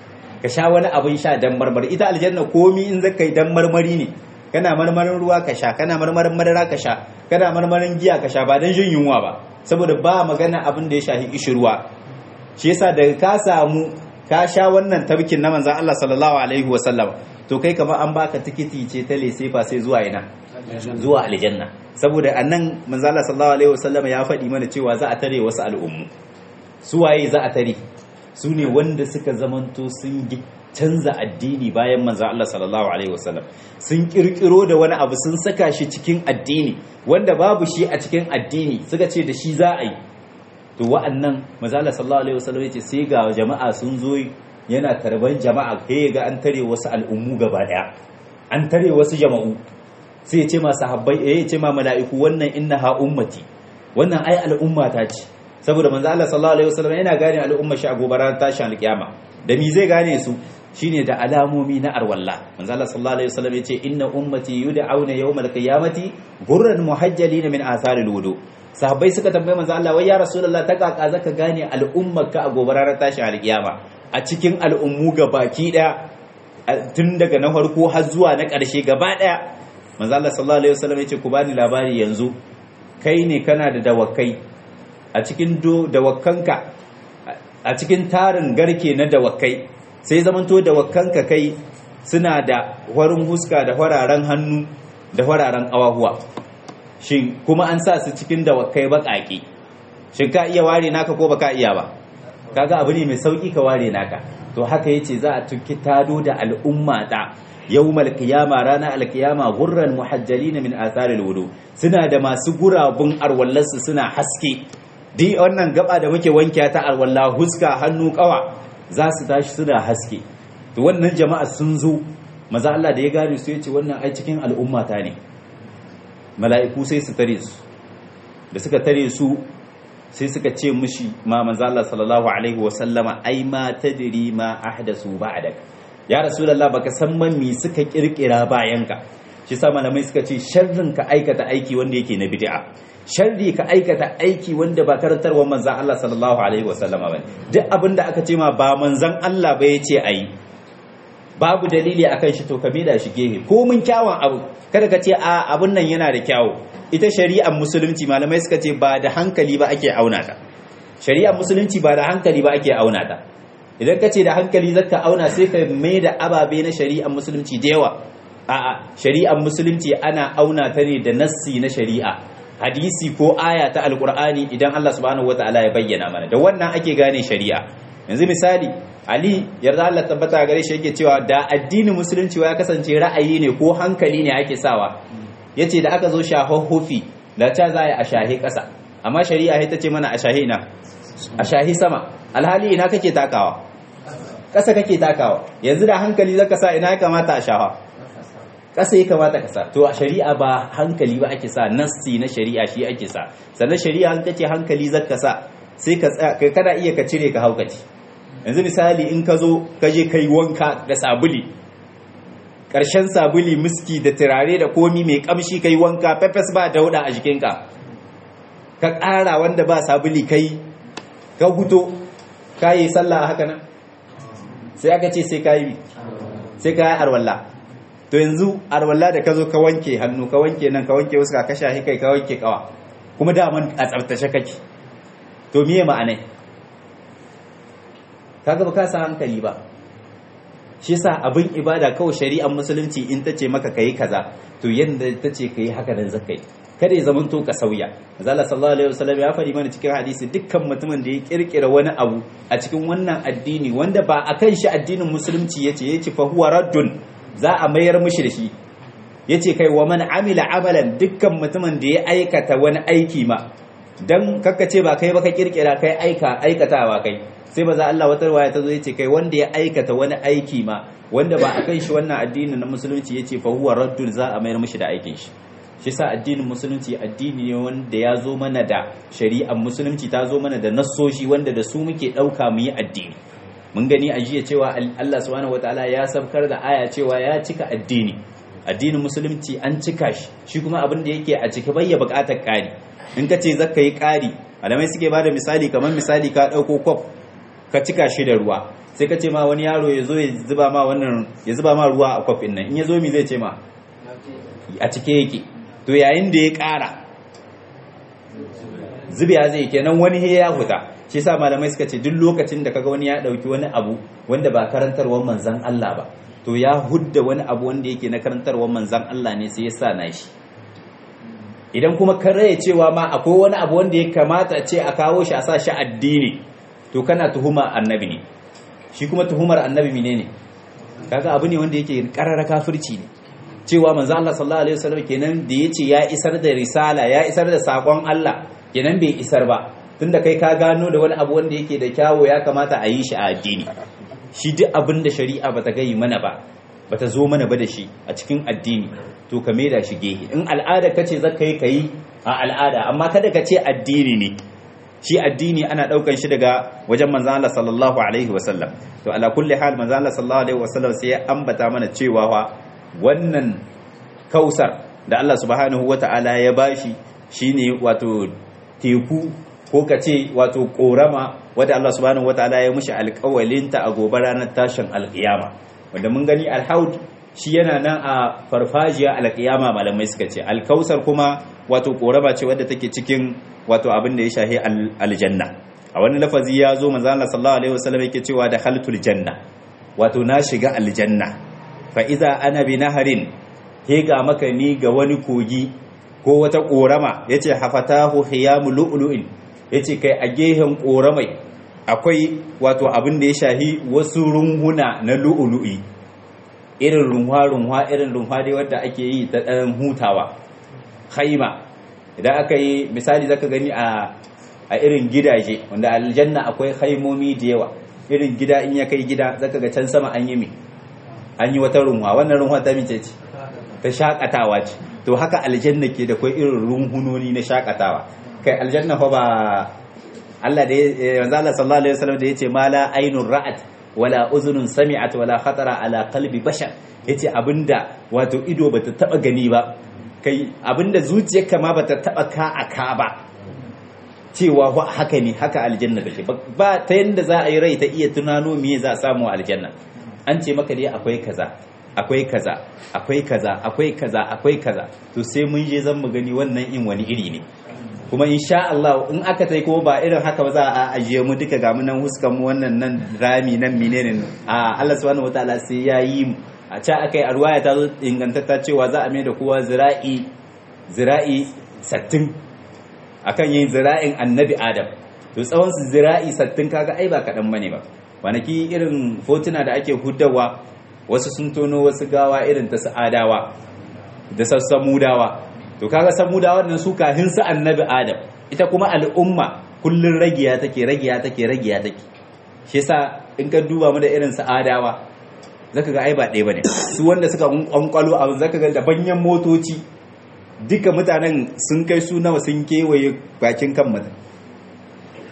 ka sha wani abin sha dan marmari ita aljanna komi in zaka yi dan marmari ne kana marmarin ruwa ka sha kana marmarin madara ka sha kana marmarin giya ka sha ba dan jin yunwa ba saboda ba magana abin da ya shafi ishirwa shi yasa daga ka samu ka sha wannan tabkin na manzon Allah sallallahu alaihi wasallam to kai kamar an baka tikiti ce ta lesefa sai zuwa ina zuwa aljanna saboda annan manzala sallallahu alaihi wasallam ya faɗi mana cewa za a tare wasu al'ummu su waye za a tare su ne wanda suka zamanto sun canza addini bayan manzo Allah sallallahu alaihi wasallam sun kirkiro da wani abu sun saka shi cikin addini wanda babu shi a cikin addini suka ce da shi za a yi to wa'annan manzo Allah sallallahu alaihi wasallam ya ce sai ga jama'a sun zo yana tarban jama'a kai ga an tare wasu al'ummu gaba daya an tare wasu jama'u sai ya ce ma sahabbai eh ya ce ma mala'iku wannan innaha ummati wannan ai al'umma ta ce saboda manzo Allah sallallahu alaihi wasallam yana gane al'umma shi a gobaran tashin alkiyama da mi zai gane su shine da alamomi na arwalla manzo Allah sallallahu alaihi wasallam yace inna ummati yud'auna yawmal qiyamati gurran muhajjalin min atharil wudu sahabbai suka tambaye manzo Allah wai ya rasulullah ta kaka zaka gane al'ummarka a gobarar tashin alkiyama a cikin al'ummu baki daya tun daga na farko har zuwa na ƙarshe gaba daya manzo Allah sallallahu alaihi wasallam yace ku bani labari yanzu kai ne kana da dawakai a cikin dawakkanka a cikin tarin garke na dawakai sai zamanto dawakkanka kai suna da warin huska da wararen hannu da wararen awahuwa shin kuma an sa su cikin dawakai baƙaƙe shin ka iya ware naka ko baka iya ba kaga abu ne mai sauki ka ware naka to haka yace za a tuki tado da al'umma ta yawmal qiyama rana alqiyama gurran muhajjalin min atharil wudu suna da masu gurabun arwallarsu suna haske di wannan gaba da muke wanke ta alwala huska hannu kawa za su tashi suna haske to wannan jama'a sun zo maza Allah da ya gane su yace wannan ai cikin al'umma ta ne mala'iku sai su tare su da suka tare su sai suka ce mushi ma manzo Allah sallallahu alaihi wa sallama ai ma tadri ma ahdasu ba'dak ya rasulullah baka san man mi suka kirkira bayanka shi sa malamai suka ce sharrin ka aikata aiki wanda yake na bid'a sharri ka aikata aiki wanda ba karantarwa manzan Allah sallallahu alaihi wasallama ba duk abin da aka ce ma ba manzan Allah ba ya ce ayi babu dalili akan shi to ka da shi gehe ko mun kyawun abu kada ka ce a abun nan yana da kyawu ita shari'ar musulunci malamai suka ce ba da hankali ba ake auna ta shari'ar musulunci ba da hankali ba ake auna ta idan ka ce da hankali zaka auna sai ka mai da ababe na shari'ar musulunci da yawa a'a shari'ar musulunci ana auna ta ne da nassi na shari'a hadisi ko aya ta alkur'ani idan Allah subhanahu wataala ya bayyana mana da wannan ake gane shari'a yanzu misali ali yarda Allah tabbata gare shi yake cewa da addinin musulunci ya kasance ra'ayi ne ko hankali ne ake sawa yace da aka zo shahon hufi da ta za a shahi ƙasa amma shari'a ita ce mana a shahi ina a shahi sama alhali ina kake takawa ƙasa kake takawa yanzu da hankali zaka sa ina ya kamata a shaha ƙasa ya kamata ka sa to a shari'a ba hankali ba ake sa nassi na shari'a shi ake sa sannan shari'a an kace hankali zaka sa sai ka kana iya ka cire ka haukaci yanzu misali in ka zo ka je kai wanka da sabuli ƙarshen sabuli miski da turare da komi mai ƙamshi kai wanka pepes ba dauda a jikinka ka ƙara wanda ba sabuli kai ka huto ka yi sallah haka nan sai aka ce sai ka yi sai ka yi arwalla to yanzu arwalla da ka zo ka wanke hannu ka wanke nan ka wanke wasu ka kasha kai ka wanke kawa kuma daman a tsaftace kake to miye ma'anai kaga ba ka sa hankali ba shi yasa abin ibada kawai shari'ar musulunci in ta ce maka kai kaza to yanda ta ce kai haka nan zaka yi kada ya zama to ka sauya zalla sallallahu alaihi wasallam ya faɗi mana cikin hadisi dukkan mutumin da ya kirkira wani abu a cikin wannan addini wanda ba akan shi addinin musulunci yace yace fa huwa raddun za a mayar mishi da shi yace kai wa man amila amalan dukkan mutumin da ya aikata wani aiki ma dan kakkace ba kai ba ka kirkira kai aika aikatawa kai sai maza Allah wata riwaya ta zo yace kai wanda ya aikata wani aiki ma wanda ba akan shi wannan addinin na musulunci yace fa huwa raddun za a mayar mishi da aikin shi shi sa addinin musulunci addini ne wanda ya zo mana da shari'ar musulunci ta zo mana da nassoshi wanda da su muke ɗauka mu yi addini mun gani a jiya cewa Allah subhanahu wataala ya sabkar da aya cewa ya cika addini addinin musulunci an cika shi shi kuma abin da yake a cike bai ya buƙatar ƙari in ka ce zaka yi ƙari malamai suke bada misali kamar misali ka ɗauko kwaf ka cika shi da ruwa sai ka ce ma wani yaro ya zo ya zuba ma wannan ya zuba ma ruwa a kwafin nan in ya zo mi zai ce ma a cike yake to yayin da ya ƙara zubiya zai kenan wani ya huta shi sa malamai suka ce duk lokacin da kaga wani ya ɗauki wani abu wanda ba karantarwar manzan Allah ba to ya hudda wani abu wanda yake na karantarwar manzan Allah ne sai ya sa na shi idan kuma ka raya cewa ma akwai wani abu wanda ya kamata a ce a kawo shi a sa shi addini to kana tuhuma annabi ne shi kuma tuhumar annabi ne ne kaga abu ne wanda yake karara kafirci ne cewa manzo Allah sallallahu alaihi wasallam kenan da yace ya isar da risala ya isar da sakon Allah kenan bai isar ba tunda kai ka gano da wani abu wanda yake da kyawo ya kamata a yi shi a addini shi duk abin da shari'a bata gayi mana ba bata zo mana ba da shi a cikin addini to ka maida shi gehe in al'ada kace zaka yi kai a al'ada amma kada ka ce addini ne shi addini ana daukan shi daga wajen manzo Allah sallallahu alaihi wasallam to ala kulli hal manzo Allah sallallahu alaihi wasallam sai ya ambata mana cewa wa wannan kausar da Allah subhanahu wata'ala ya bashi shine wato teku ko kace wato korama wanda Allah subhanahu wata'ala ya mushi alƙawalinta a gobe ranar tashin alƙiyama wanda mun gani alhaud shi yana nan a farfajiya alƙiyama malamai suka ce alkausar kuma wato korama ce wadda take cikin wato abin da ya shahi aljanna a wani lafazi ya zo manzo Allah sallallahu alaihi wasallam yake cewa da haltul janna wato na shiga aljanna fa iza ana bi naharin he ga maka ni ga wani kogi ko wata korama yace hafatahu hiyamu lu'lu'in yace kai a gehen koramai akwai wato abin da ya shahi wasu runhuna na lu'lu'i irin runwa runwa irin runwa dai wadda ake yi ta dan hutawa khaima idan aka yi misali zaka gani a a irin gidaje wanda aljanna akwai haimomi da yawa irin gida in ya kai gida zaka ga can sama an yi mi an yi wata runwa wannan runwa ta mice ce ta shakatawa ce to haka aljanna ke da kai irin runhunoni na shakatawa kai aljanna fa ba Allah da ya manzo Allah sallallahu alaihi wasallam da yace mala ainun ra'at wala uzunun sami'at wala khatara ala qalbi bashar yace abinda wato ido bata taba gani ba kai abinda zuciyarka ma bata taba ka a ka ba cewa haka ne haka aljanna take ba ta yanda za a yi rai ta iya tunano me za a samu aljanna an ce maka dai akwai kaza akwai kaza akwai kaza akwai kaza akwai kaza to sai mun je zan mu gani wannan in wani iri ne kuma insha Allah in aka tai kuma ba irin haka ba za a ajiye mu duka ga mu nan huskan mu wannan nan rami nan menene a Allah subhanahu wataala sai ya yi mu a ca akai a ruwaya ta zo ingantatta cewa za a mai da kowa zira'i zira'i sattin akan yin zira'in annabi adam to tsawon su zira'i sattin kaga ai ba kaɗan bane ba kwanaki irin fotuna da ake hudawa wasu sun tono wasu gawa irin ta sa'adawa da sassamudawa to kaga samudawa nan su kahin su annabi adam ita kuma al'umma kullun ragiya take ragiya take ragiya take shi yasa in ka duba mu da irin sa'adawa zaka ga ai ba ɗaya bane su wanda suka kwankwalo a zaka ga da banyan motoci duka mutanen sun kai su nawa sun kewaye bakin kan mutum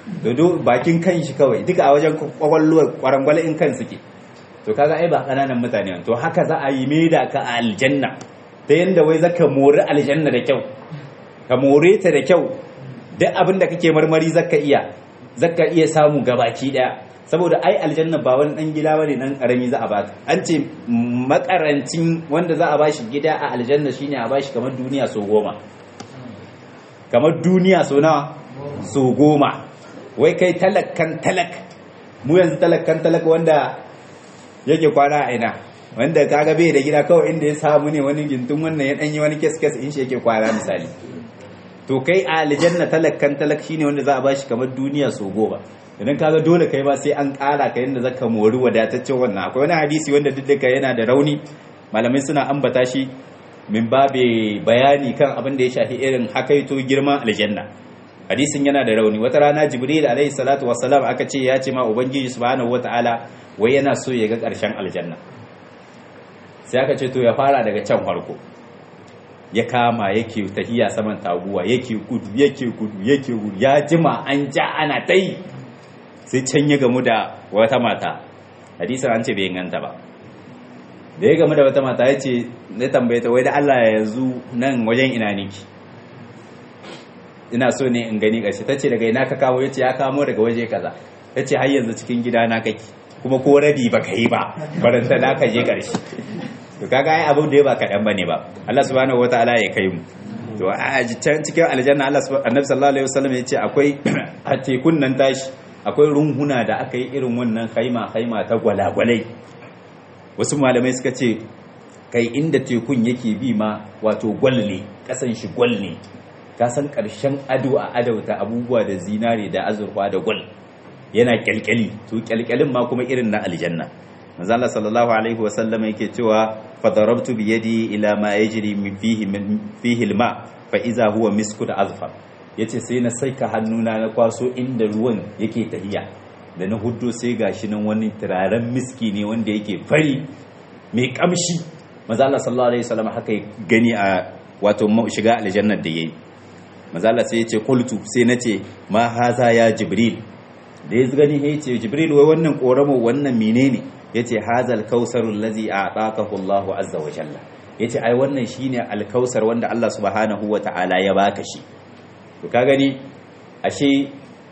dodo bakin kan shi kawai duka a wajen kwakwalwa kwarangwale in kan suke to kaga ai ba kananan mutane to haka za a yi da ka a aljanna ta yanda wai zaka mori aljanna da kyau ka more ta da kyau duk abin da kake marmari zaka iya zaka iya samu gabaki daya saboda ai aljanna ba wani dan gida bane dan karami za a baka an ce makarancin wanda za a bashi gida a aljanna shine a bashi kamar duniya so goma kamar duniya so nawa so goma wai kai talakkan talak mu yanzu talakkan talak wanda yake kwana a ina wanda kaga bai da gida kawai inda ya samu ne wani gintun wannan ya danyi wani kes kes in shi yake kwana misali to kai a aljanna talakkan talak shine wanda za a bashi kamar duniya so goma idan kaga dole kai ba sai an ƙara ka yadda zaka mori wadataccen wannan akwai wani hadisi wanda duk da yana da rauni malamai suna ambata shi min babe bayani kan abin da ya shafi irin hakaito girman aljanna hadisin yana da rauni wata rana jibril alaihi salatu wassalam aka ce ya ce ma ubangiji subhanahu wataala wai yana so ya ga ƙarshen aljanna sai aka ce to ya fara daga can farko ya kama yake tahiya saman taguwa yake gudu yake gudu yake gudu ya jima an ja ana ta yi sai can ya gamu da wata mata hadisin an ce bai inganta ba da ya gamu da wata mata ya ce na tambaye ta wai da Allah ya yanzu nan wajen ina niki ina so ne in gani ƙarshe ta ce daga ina ka kawo ya ce ya kamo daga waje kaza ta ce har yanzu cikin gida na kake kuma ko rabi ba ka yi ba baranta na ka je ƙarshe to kaga ai abu da ya ba kaɗan ba ne ba Allah subhanahu wataala ya kai mu to a can cikin aljanna Allah annabi sallallahu alaihi wasallam ya ce akwai a tekun nan tashi akwai runhuna da aka yi irin wannan haima haima ta gwalagwalai wasu malamai suka ce kai inda tekun yake bi ma wato gwal ne kasan shi gwal ne ka san karshen ado a adauta abubuwa da zinare da azurfa da gwal yana kyalkyali to kyalkyalin ma kuma irin na aljanna manzo Allah sallallahu alaihi wa sallam yake cewa fa darabtu bi yadi ila ma yajri min fihi min fihi alma fa iza huwa misku da azfar yace sai na saika hannuna na kwaso inda ruwan yake tahiya da na huddo sai gashi nan wani turaren miski ne wanda yake fari mai kamshi manzo Allah sallallahu alaihi wasallam haka gani a wato shiga aljannar da yayi manzo Allah sai yace qultu sai nace ma haza ya jibril da ya gani ya ce jibril wai wannan koramo wannan menene yace hazal kausarul ladzi a'takahu Allahu azza wa jalla yace ai wannan shine alkausar wanda Allah subhanahu wa ta'ala ya baka shi to ka gani ashe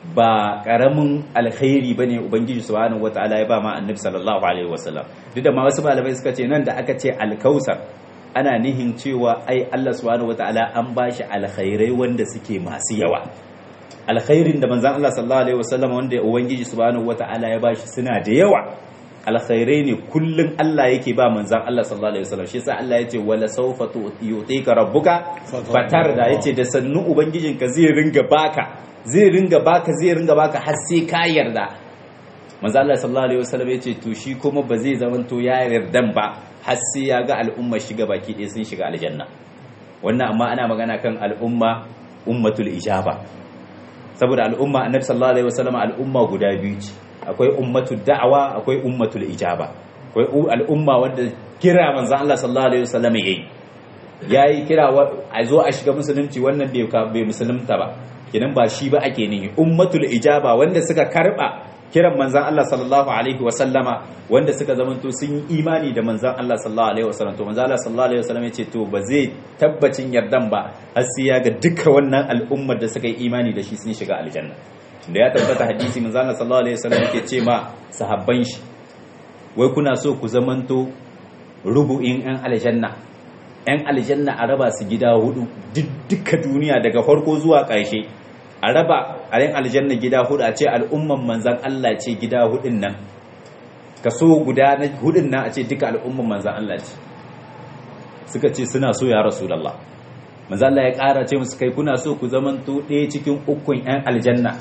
ba karamin alkhairi bane ubangiji subhanahu wa ta'ala ya ba ma annabi sallallahu alaihi wasallam duk da ma wasu malamai suka ce nan da aka ce alkausar ana nihin cewa ai Allah subhanahu wa ta'ala an bashi alkhairai wanda suke masu yawa alkhairin da manzan Allah sallallahu alaihi wasallam wanda ubangiji subhanahu wata'ala ya bashi suna da yawa alkhairai ne kullun Allah yake ba manzan Allah sallallahu alaihi wasallam shi yasa Allah yace wala sawfa yu'tika rabbuka fatarda yace da sannu ubangijinka zai ringa baka zai ringa baka zai ringa baka har sai ka yarda manzan Allah sallallahu alaihi wasallam yace to shi kuma ba zai zamanto ya yardan ba har sai ya ga al'umma shiga baki ɗaya sun shiga aljanna wannan amma ana magana kan al'umma ummatul ijaba saboda al'umma annabi sallallahu alaihi wasallam al'umma guda biyu ce akwai ummatul da'awa akwai ummatul ijaba akwai al'umma wanda kira manzon Allah sallallahu alaihi wasallam yayi yayi kira a zo a shiga musulunci wannan bai bai musulunta ba kinan ba shi ba ake nihi ummatul ijaba wanda suka karba kiran manzan Allah sallallahu alaihi wasallama wanda suka zamanto sun yi imani da manzan Allah sallallahu alaihi wasallam to manzan Allah sallallahu alaihi wasallam yace to ba zai tabbacin yardan ba har sai ya ga duka wannan al'ummar da suka yi imani da shi sun shiga aljanna da ya tabbata hadisi manzan Allah sallallahu alaihi wasallam yake ce ma sahabban shi wai kuna so ku zamanto rubu'in yan aljanna yan aljanna a raba su gida hudu duka duniya daga farko zuwa ƙarshe a raba a yin aljanna gida hudu a ce al'umman manzan Allah ce gida hudun nan kaso guda na hudun nan a ce duka al'umman manzan Allah ce suka ce suna so ya rasulallah manzan Allah ya ƙara ce musu kai kuna so ku zamanto ɗaya cikin ukun 'yan aljanna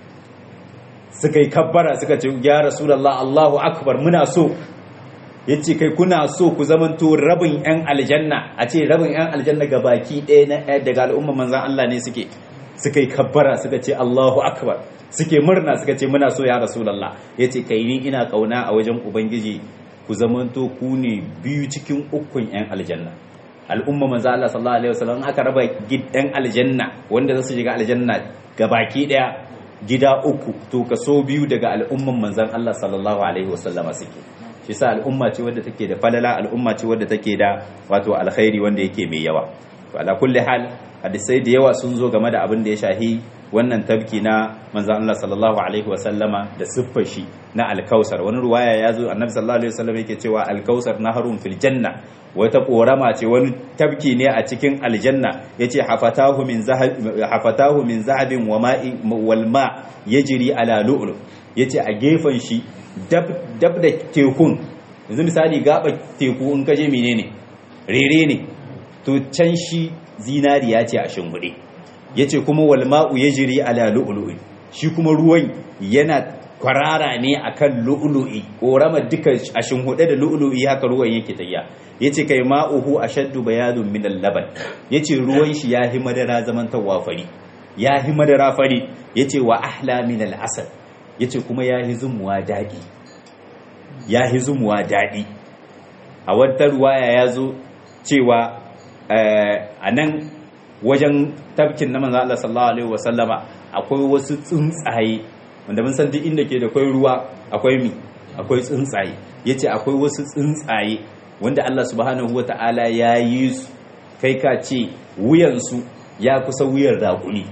suka yi kabbara suka ce ya rasulallah Allahu akbar muna so ya ce kai kuna so ku zamanto rabin 'yan aljanna a ce rabin 'yan aljanna ga baki ɗaya daga al'umman manzan Allah ne suke suka yi kabbara suka ce Allahu akbar suke murna suka ce muna so ya rasulullah yace kai ni ina kauna a wajen ubangiji ku zamanto ku ne biyu cikin ukun yan aljanna al'umma manzo Allah sallallahu alaihi wasallam aka raba gidan aljanna wanda za su shiga aljanna gabaki daya gida uku to kaso biyu daga al'umman manzon Allah sallallahu alaihi wasallama suke shi sa al'umma ce wadda take da falala al'umma ce wadda take da wato alkhairi wanda yake mai yawa to ala kulli hal hadisai da yawa sun zo game da abin da ya shahi wannan tabki na manzon Allah sallallahu alaihi wasallama da siffar shi na alkausar wani ruwaya ya zo annabi sallallahu alaihi wasallam yake cewa alkausar naharun fil janna wata korama ce wani tabki ne a cikin aljanna yace hafatahu min zahab hafatahu min zahabin wa ma'i wal ma yajri ala lu'lu yace a gefen shi dab dab da tekun yanzu misali gaba teku in kaje menene rere ne to can shi zinariya ce a shingude yace kuma wal ma'u yajri ala lu'lu'i shi kuma ruwan yana kwarara ne akan lu'lu'i korama duka a shinhude da lu'lu'i haka ruwan yake tayya yace kai ma'uhu ashaddu bayadun min al-laban yace ruwan shi yahi madara zaman tawafari yahi madara fari yace wa ahla min al-asal yace kuma yahi zumuwa dadi yahi zumuwa dadi a wata ruwaya yazo cewa a nan wajen tabkin na manzo Allah sallallahu alaihi wasallama akwai wasu tsuntsaye wanda mun san duk inda ke da akwai ruwa akwai mi akwai tsuntsaye yace akwai wasu tsuntsaye wanda Allah subhanahu wataala ya yi su kai ka ce wuyan su ya kusa wuyan raƙumi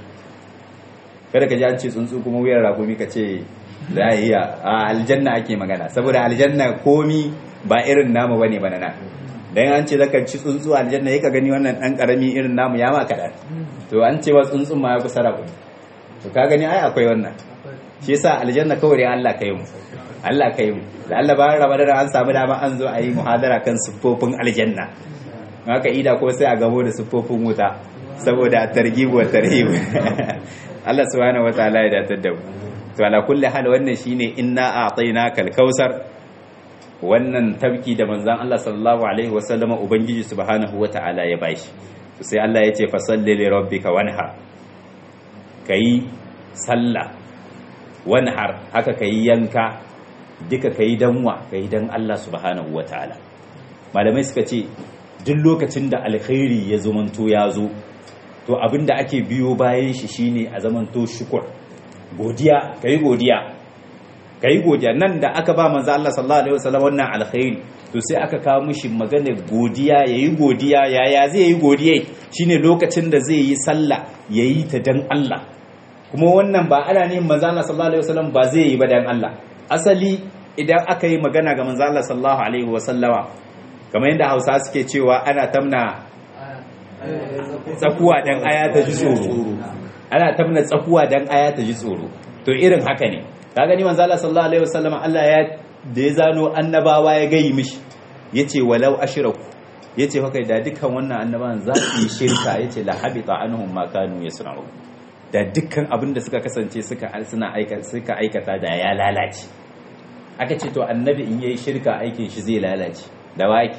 kada ka ji an ce tsuntsu kuma wuyan raƙumi ka ce la iya a aljanna ake magana saboda aljanna komi ba irin namu bane bana na dan an ce zaka ci tsuntsu aljanna yaka gani wannan dan karami irin namu ya ma kadan to an ce wa tsuntsun ma ya kusa rabu to ka gani ai akwai wannan shi yasa aljanna kawai dai Allah kai mu Allah kai mu da Allah bayan Ramadan an samu dama an zo a yi muhadara kan siffofin aljanna haka ida ko sai a gamo da siffofin wuta saboda targhib wa tarhib Allah subhanahu wataala ya datar da mu to ala kulli hal wannan shine inna a'tainakal kausar wannan tabki da manzan Allah sallallahu alaihi wasallama ubangiji subhanahu wata'ala ya bashi sai Allah ya ce fasalli li rabbika wanhar kai sallah wanhar haka kai yanka duka kai danwa kai dan Allah subhanahu wata'ala malamai suka ce duk lokacin da alkhairi ya zamanto ya zo to abinda ake biyo bayan shi shine a zamanto shukur godiya kai godiya ka yi godiya nan da aka ba manzo Allah sallallahu alaihi wasallam wannan alkhairi to sai aka kawo mishi maganar godiya yayi godiya yaya zai yi godiya shine lokacin da zai yi sallah yayi ta dan Allah kuma wannan ba ana ne manzo Allah sallallahu alaihi wasallam ba zai yi ba dan Allah asali idan aka yi magana ga manzo Allah sallallahu alaihi wasallama kamar yadda Hausa suke cewa ana tamna tsakuwa dan aya ta ji tsoro ana tamna tsakuwa dan aya ta ji tsoro to irin haka ne ka gani manzo Allah sallallahu alaihi wasallam Allah ya da ya zano annabawa ya gayi mishi yace walau ashraku yace fa kai da dukkan wannan annabawan za su yi shirka yace la habita anhum ma kanu yasna'u da dukkan abin da suka kasance suka suna aika suka aikata da ya lalace aka ce to annabi in yayi shirka aikin shi zai lalace da waki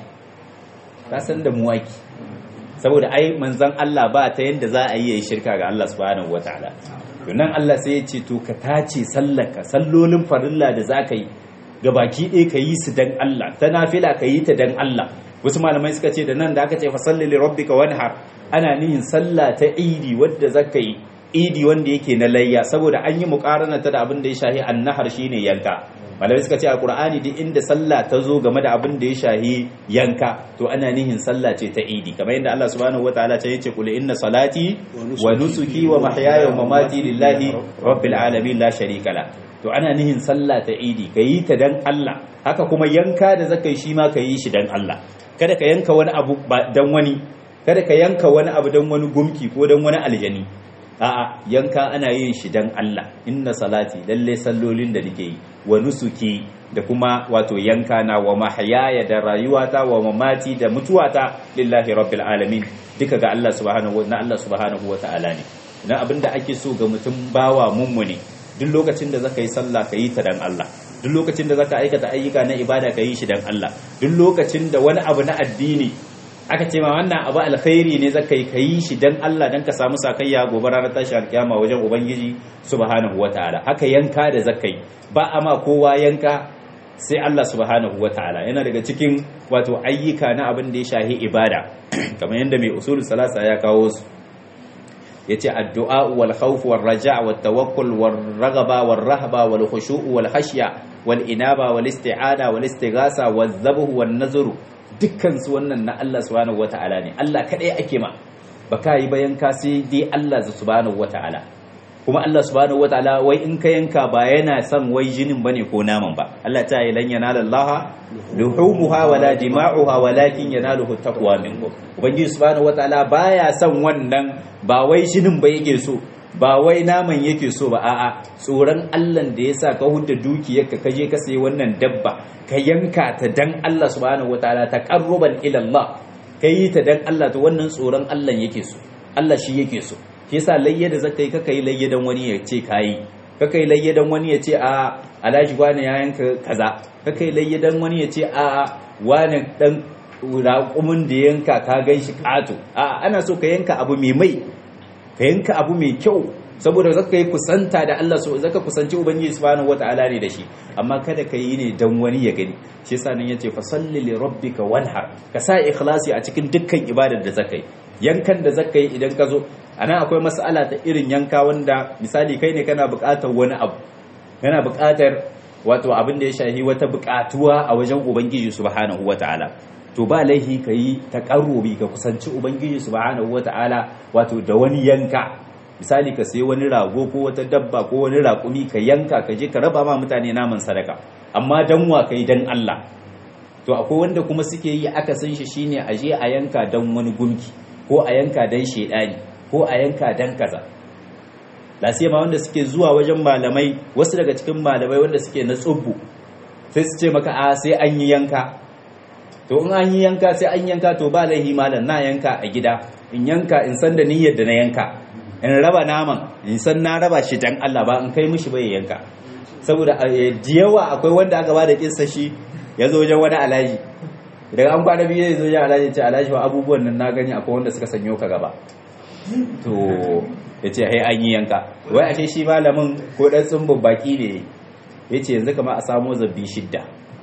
ka san da mu waki saboda ai manzon Allah ba ta yanda za a yi yayi shirka ga Allah subhanahu wataala nan Allah sai ya ce to ka tace sallaka sallolin farilla da za ka yi ga baki ɗaya ka yi su dan Allah ta nafila ka yi ta dan Allah wasu malamai suka ce da nan da aka ce fa salli li rabbika wanhar ana nihin sallah ta idi wadda zaka yi idi wanda yake na layya saboda an yi muqarana ta da abin da ya shahi annahar shine yanka malamai suka ce a qur'ani duk inda sallah ta zo game da abin da ya shahi yanka to ana nihin sallah ce ta idi kamar yadda Allah subhanahu wataala ta yace qul inna salati wa nusuki wa mahyaya wa mamati lillahi rabbil alamin la sharika la to ana nihin sallah ta idi kayi ta dan Allah haka kuma yanka da zaka yi shi ma kayi shi dan Allah kada ka yanka wani abu dan wani kada ka yanka wani abu dan wani gumki ko dan wani aljani a'a yanka ana yin shi dan Allah inna salati lalle sallolin da nake yi wa nusuki da kuma wato yanka na wa mahyaya da rayuwata wa mamati da mutuwata lillahi rabbil alamin duka ga Allah subhanahu na Allah subhanahu wa ta'ala ne dan abinda ake so ga mutum bawa mummuni duk lokacin da zaka yi sallah ka yi ta dan Allah duk lokacin da zaka aikata ayyuka na ibada ka yi shi dan Allah duk lokacin da wani abu na addini aka ce ma wannan abu alkhairi ne zaka yi kayi shi dan Allah dan ka samu sakayya gobe ranar tashi alkiyama wajen ubangiji subhanahu wataala haka yanka da zaka yi ba a ma kowa yanka sai Allah subhanahu wataala yana daga cikin wato ayyuka na abin da ya shahi ibada kamar yadda mai usulul salasa ya kawo su yace addu'a wal khawf wal raja' wat tawakkul wal raghaba wal rahba wal khushu' wal khashya wal inaba wal isti'ana wal istighasa wal dhabh wan nazr dukkan su wannan na Allah subhanahu wata'ala ne Allah kadai ake ma baka yi bayan ka sai dai Allah subhanahu wata'ala kuma Allah subhanahu wataala wai in ka yanka ba yana son wai jinin bane ko naman ba Allah ta yi lan yanala Allah luhumuha wala dima'uha walakin yanaluhu taqwa minkum ubangiji subhanahu wataala baya son wannan ba wai jinin ba yake so ba wai naman yake so ba a'a tsoron Allah da yasa ka hudda dukiyarka ka je ka sayi wannan dabba ka yanka ta dan Allah subhanahu wataala taqarruban ila Allah kai ta dan Allah to wannan tsoron Allah yake so Allah shi yake so shi yasa layya da zaka yi kaka yi layya dan wani ya ce kayi kaka yi layya dan wani ya ce a alhaji wani ya yanka kaza kaka yi layya dan wani ya ce a wani dan raƙumin da yanka ka gan shi ƙato a ana so ka yanka abu mai mai ka yanka abu mai kyau saboda zaka yi kusanta da Allah so zaka kusanci ubangiji subhanahu wataala ne da shi amma kada ka yi ne dan wani ya gani shi yasa nan yace fa salli li rabbika wanhar ka sa ikhlasi a cikin dukkan ibadar da zaka yi yankan da zaka yi idan ka zo anan akwai mas'ala ta irin yanka wanda misali kai ne kana buƙatar wani abu kana buƙatar wato abin da ya shahi wata buƙatuwa a wajen ubangiji subhanahu wataala to ba laihi ka yi taƙarrubi ka kusanci ubangiji subhanahu wataala wato da wani yanka misali ka sayi wani rago ko wata dabba ko wani raƙumi ka yanka ka je ka raba ma mutane naman sadaka amma dan wa kai dan Allah to akwai wanda kuma suke yi aka san shi shine a je a yanka dan wani gumki ko a yanka dan shedani ko a yanka dan kaza lasiya ma wanda suke zuwa wajen malamai wasu daga cikin malamai wanda suke na tsubbu sai su ce maka a sai an yi yanka to in an yi yanka sai an yanka to ba laihi malam na yanka a gida in yanka in san da niyyar da na yanka in raba naman in san na raba shi dan Allah ba in kai mishi bai yanka saboda jiyawa akwai wanda aka bada kinsa shi ya zo wajen wani alaji daga an kwana biyu ya zo wajen alaji ce alaji wa abubuwan nan na gani akwai wanda suka sanyo ka gaba to ya ce hai an yi yanka wai ashe shi malamin ko dan tsumbin baki ne ya ce yanzu kama a samo zabbi shidda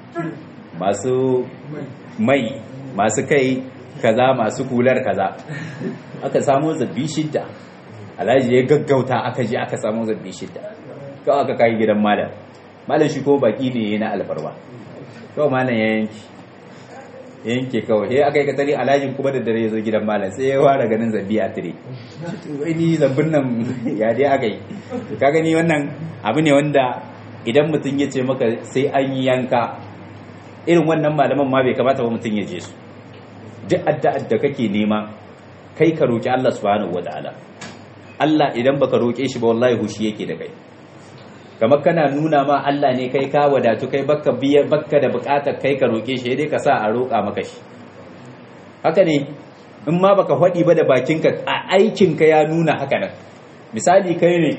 masu mai masu kai kaza masu kular kaza aka samo zabbi shidda alhaji ya gaggauta aka je aka samu zabbi shidda kawai aka kai gidan malam malam shi ko baki ne na alfarwa kawai malam ya yanki yanke kawai sai aka yi katari alhajin kuma da dare ya zo gidan malam sai ya fara ganin zabbi a tire ni zabbin nan ya dai aka yi ka gani wannan abu ne wanda idan mutum ya ce maka sai an yi yanka irin wannan malaman ma bai kamata ba mutum ya je su duk addu'ar da kake nema kai ka roki Allah subhanahu wataala Allah idan baka roke shi ba wallahi hushi yake da kai kamar kana nuna ma Allah ne kai ka wadatu kai baka biya baka da bukatar kai ka roke shi dai ka sa a roka maka shi haka ne in ma baka faɗi ba da bakinka a aikinka ya nuna haka nan misali kai ne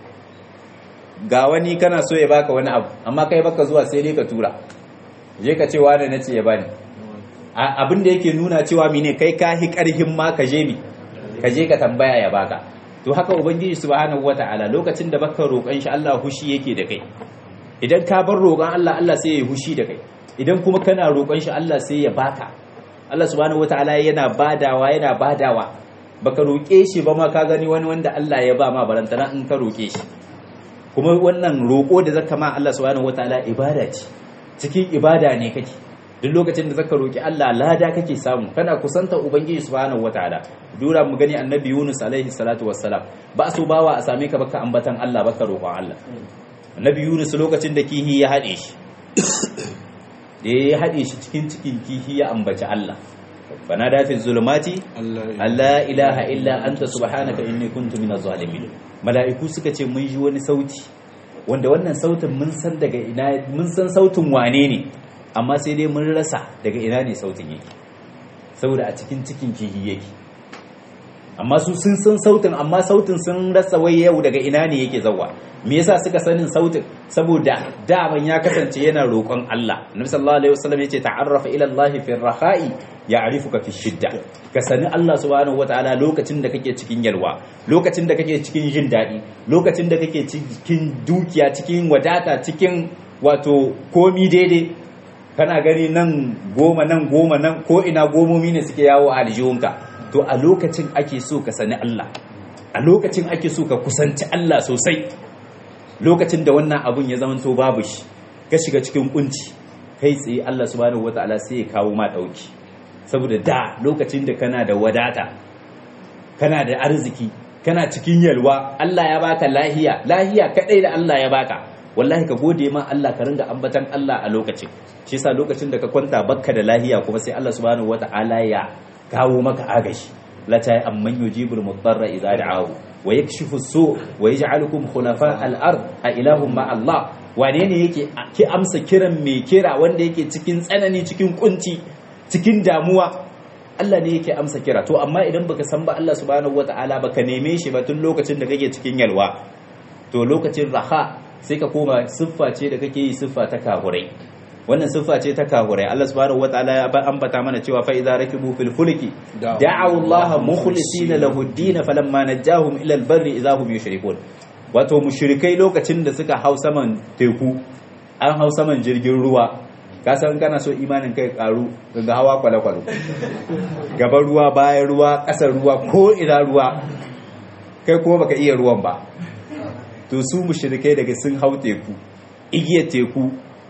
ga wani kana so ya baka wani abu amma kai baka zuwa sai dai ka tura je ka ce wani na ce ya bani abin da yake nuna cewa mine kai ka hi karhin ma ka je mi ka je ka tambaya ya baka to haka ubangiji subhanahu wataala lokacin da baka roƙon shi Allah hushi yake da kai idan ka bar roƙon Allah Allah sai ya hushi da kai idan kuma kana roƙon shi Allah sai ya baka Allah subhanahu wataala yana badawa yana badawa baka roƙe shi ba ma ka gani wani wanda Allah ya ba ma barantana in ka roƙe shi kuma wannan roƙo da zaka ma Allah subhanahu wataala ibada ce cikin ibada ne kake duk lokacin da zaka roki Allah lada kake samu kana kusanta ubangiji subhanahu wataala dura mu gani annabi Yunus alaihi salatu wassalam ba so bawa a same ka baka ambatan Allah baka roƙon Allah annabi Yunus lokacin da kihi ya hade shi da ya hade shi cikin cikin kihi ya ambaci Allah fanada fi zulumati Allah ilaha illa anta subhanaka inni kuntu minaz zalimin mala'iku suka ce mun ji wani sauti wanda wannan sautin mun san daga ina mun san sautin wane ne amma sai dai mun rasa daga ina ne sautin yake saboda a cikin cikin kihi yake amma su sun san sautin amma sautin sun rasa wai yau daga ina ne yake zawa me yasa suka sanin sautin saboda daman ya kasance yana roƙon Allah Annabi sallallahu alaihi wasallam yace ta'arrafa ila Allah fi rakhai ya'rifuka fi shidda ka sani Allah subhanahu wataala lokacin da kake cikin yalwa lokacin da kake cikin jin daɗi lokacin da kake cikin dukiya cikin wadata cikin wato komi daidai kana gani nan goma nan goma nan ko ina gomomi ne suke yawo a aljihunka to a lokacin ake so ka sani Allah a lokacin ake so ka kusanci Allah sosai lokacin da wannan abun ya zama to babu shi ka shiga cikin kunci kai tsaye Allah subhanahu wataala sai ya kawo ma dauki saboda da lokacin da kana da wadata kana da arziki kana cikin yalwa Allah ya baka lahiya lahiya kadai da Allah ya baka wallahi ka gode ma Allah ka ringa ambatan Allah a lokacin shi yasa lokacin da ka kwanta bakka da lahiya kuma sai Allah subhanahu wataala ya kawo maka agashi la ta amman yujibul mudarra idza da'ahu wa yakshifu su wa yaj'alukum khulafa al-ard a ilahum ma Allah wane ne yake ki amsa kiran mai kira wanda yake cikin tsanani cikin kunci cikin damuwa Allah ne yake amsa kira to amma idan baka san ba Allah subhanahu wataala baka neme shi ba tun lokacin da kake cikin yalwa to lokacin raha sai ka koma siffa ce da kake yi siffa ta kahurai wannan siffa ce ta kahurai Allah subhanahu wataala ya ambata mana cewa fa idza rakibu fil fulki da'u Allah mukhlisina lahu ad-din falamma najahum ila al-barri idza hum yushrikun wato mushrikai lokacin da suka hau saman teku an hau saman jirgin ruwa ka san kana so imanin kai karu ga hawa kwale-kwale gaban ruwa bayan ruwa ƙasar ruwa ko ina ruwa kai kuma baka iya ruwan ba to su mushrikai daga sun hau teku igiyar teku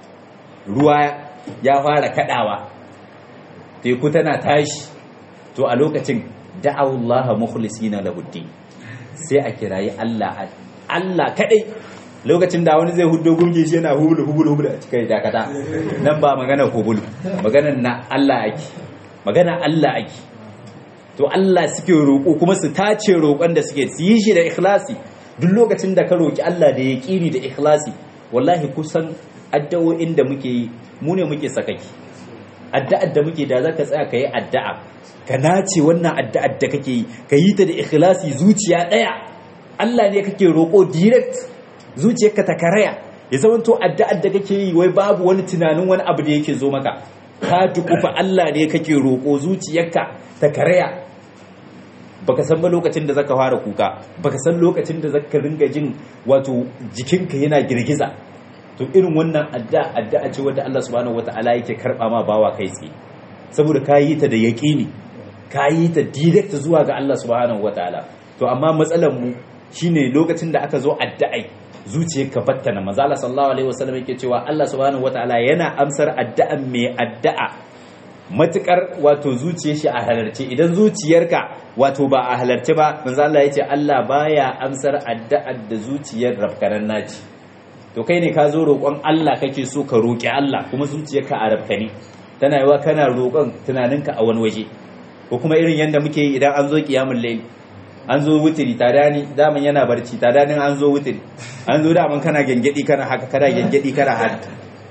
ruwa ya fara kadawa teku tana tashi to a lokacin da'awullaha mukhlisina lahuddin sai a kirayi Allah Allah kadai lokacin da wani zai hudo gurgi shi yana hubulu hubulu hubulu a cikin dakata nan ba magana hubulu magana na Allah ake magana Allah ake to Allah suke roƙo kuma su tace roƙon da suke su yi shi da ikhlasi duk lokacin da ka roƙi Allah da yaƙini da ikhlasi wallahi kusan addu'o'in da muke yi mu ne muke sakaki addu'ar da muke da zaka tsaya ka yi addu'a ka nace wannan addu'ar da kake yi ka yi ta da ikhlasi zuciya ɗaya Allah ne kake roƙo direct zuciyarka ta karaya ya zamanto addu'ar da kake yi wai babu wani tunanin wani abu da yake zo maka ka dukufa Allah ne kake roƙo zuciyarka ta karaya baka san ba lokacin da zaka fara kuka baka san lokacin da zaka ringa jin wato jikinka yana girgiza to irin wannan addu'a addu'a ce wanda Allah subhanahu wataala yake karba ma bawa kai tsaye saboda ka yi ta da yaƙini ka yi ta direct zuwa ga Allah subhanahu wataala to amma matsalar mu shine lokacin da aka zo addu'ai zuciyarka battana manzo Allah sallallahu alaihi wasallam yake cewa Allah subhanahu wataala yana amsar addu'an mai addu'a matukar wato zuciyar shi a halarce idan zuciyarka wato ba a halarce ba manzo Allah yace Allah baya amsar addu'ar da zuciyar rafkanan naci to kai ne ka zo roƙon Allah kake so ka roƙi Allah kuma zuciyarka a rafkani tana yiwa kana roƙon tunaninka a wani waje ko kuma irin yanda muke yi idan an zo kiyamul layl an zo wutiri tadani daman yana barci tadanin an zo wutiri an zo daman kana gengedi kana haka kana gengedi kana haka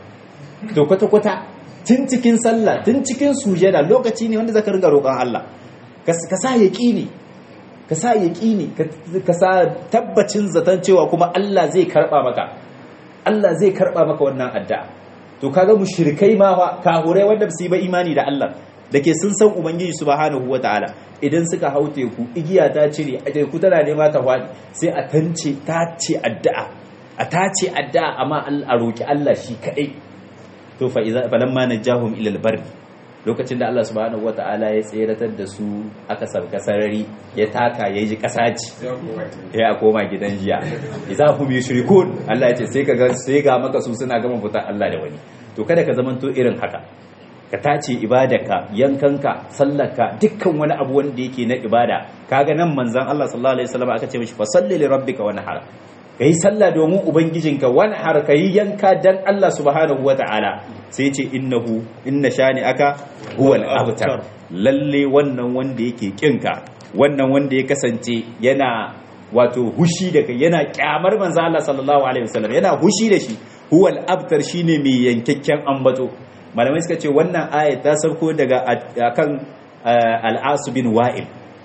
to kwata kwata tun cikin sallah tun cikin sujada lokaci ne wanda zaka riga roƙon Allah ka sa yaqini ka sa yaqini ka sa tabbacin zaton cewa kuma Allah zai karba maka Allah zai karba maka wannan addu'a to kaga mushrikai ma fa kahurai wanda ba su yi ba imani da Allah da ke sun san ubangiji subhanahu wataala idan suka hau teku igiya ta cire a teku tana nema ta faɗi sai a tance ta ce addu'a a ta ce addu'a amma a roki Allah shi kadai to fa idza falamma najahum ila albarri lokacin da Allah subhanahu wataala ya tseratar da su aka sarka sarari ya taka ya ji kasaci ya koma gidan jiya idza hum yushrikun Allah ya ce sai ka ga sai ga maka su suna gama fitar Allah da wani to kada ka zamanto irin haka ka tace ibadarka yankanka sallarka dukkan wani abu wanda yake na ibada kaga nan manzon Allah sallallahu alaihi wasallam aka ce mishi fa salli li rabbika wanhar kai sallah domin ubangijinka wanhar kai yanka dan Allah subhanahu wataala sai ce innahu inna shani aka huwal abtar lalle wannan wanda yake kinka wannan wanda ya kasance yana wato hushi da kai yana kyamar manzo Allah sallallahu alaihi wasallam yana hushi da shi huwal abtar shine mai yankakken ambato malamai suka ce wannan ayat ta sauko daga akan al-As bin Wa'il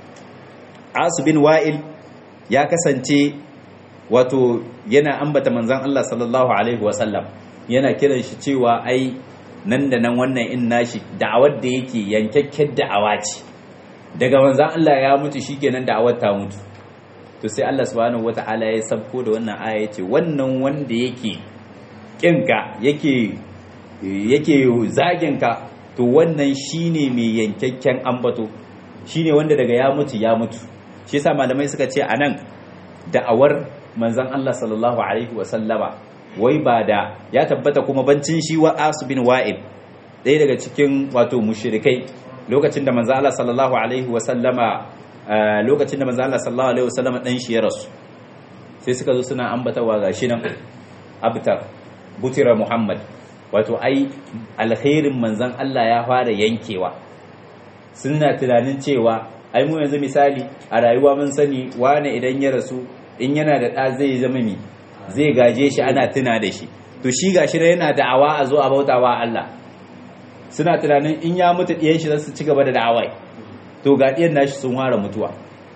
As bin Wa'il ya kasance wato yana ambata manzon Allah sallallahu alaihi wasallam yana kiran shi cewa ai nan da nan wannan in nashi da'awar da yake yankakken da'awa ce daga manzon Allah ya mutu shikenan da'awar ta mutu to sai Allah subhanahu wata'ala ya sabko da wannan aya yace wannan wanda yake kinka yake yake zaginka to wannan shine mai yankakken ambato shine wanda daga ya mutu ya mutu shi yasa malamai suka ce anan da'awar manzon Allah sallallahu alaihi wasallama wai ba da ya tabbata kuma bancin shi wa asu bin wa'il ɗaya daga cikin wato mushrikai lokacin da manzon Allah sallallahu alaihi wasallama lokacin da manzon Allah sallallahu alaihi wasallama dan shi ya rasu sai suka zo suna ambatawa gashi nan abtar butira muhammad wato ai alkhairin manzon Allah ya fara yankewa suna tunanin cewa ai mu yanzu misali a rayuwa mun sani wane idan ya rasu in yana da ɗa zai zama mi zai gaje shi ana tuna da shi to shi gashi da yana da'awa a zo a bautawa Allah suna tunanin in ya mutu ɗiyan shi za su ci gaba da da'awai to ga ɗiyan nashi sun fara mutuwa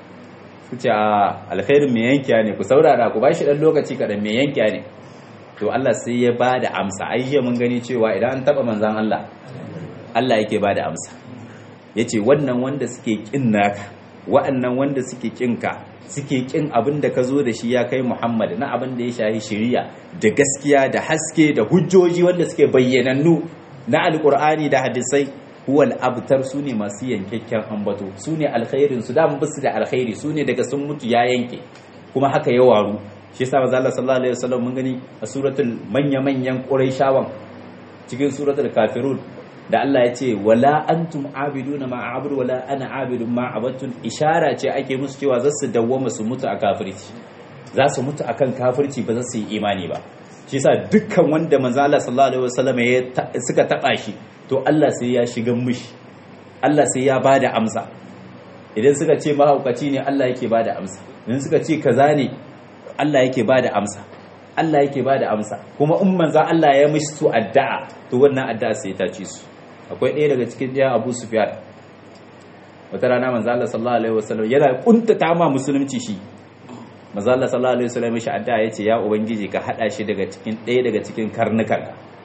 su ce a alkhairin mai yankiya ne ku saurara ku ba shi ɗan lokaci kaɗan mai yankiya ne to Allah sai ya ba da amsa ai mun gani cewa idan an taɓa manzan Allah Allah yake ba da amsa ya ce wannan wanda suke ƙin naka wa'annan wanda suke ƙinka suke ƙin abin da ka zo da shi ya kai Muhammad na abin da ya shahi shiriya da gaskiya da haske da hujjoji wanda suke bayyanannu na alƙur'ani da hadisai huwal abtar su ne masu yankakken ambato su ne alkhairin su damu basu da alkhairi su ne daga sun mutu ya yanke kuma haka ya waru shi yasa manzo Allah sallallahu alaihi wasallam mun gani a suratul manya manyan quraishawan cikin suratul kafirun da Allah ya ce wala antum abiduna ma a'budu wala ana abidun ma abatun ishara ce ake musu cewa za su dawwama su mutu a kafirci za su mutu akan kafirci ba za su yi imani ba shi yasa dukkan wanda manzo Allah sallallahu alaihi wasallam ya suka taba shi to Allah sai ya shiga mushi Allah sai ya bada amsa idan suka ce mahaukaci ne Allah yake bada amsa idan suka ce kaza ne Allah yake bada amsa Allah yake bada amsa kuma in manzo Allah ya mishi su addu'a to wannan addu'a sai ta ci su akwai ɗaya daga cikin jiya Abu Sufyan wata rana manzo Allah sallallahu alaihi wasallam yana kuntata ma musulunci shi manzo Allah sallallahu alaihi wasallam mishi addu'a yace ya ubangiji ka hada shi daga cikin ɗaya daga cikin karnukan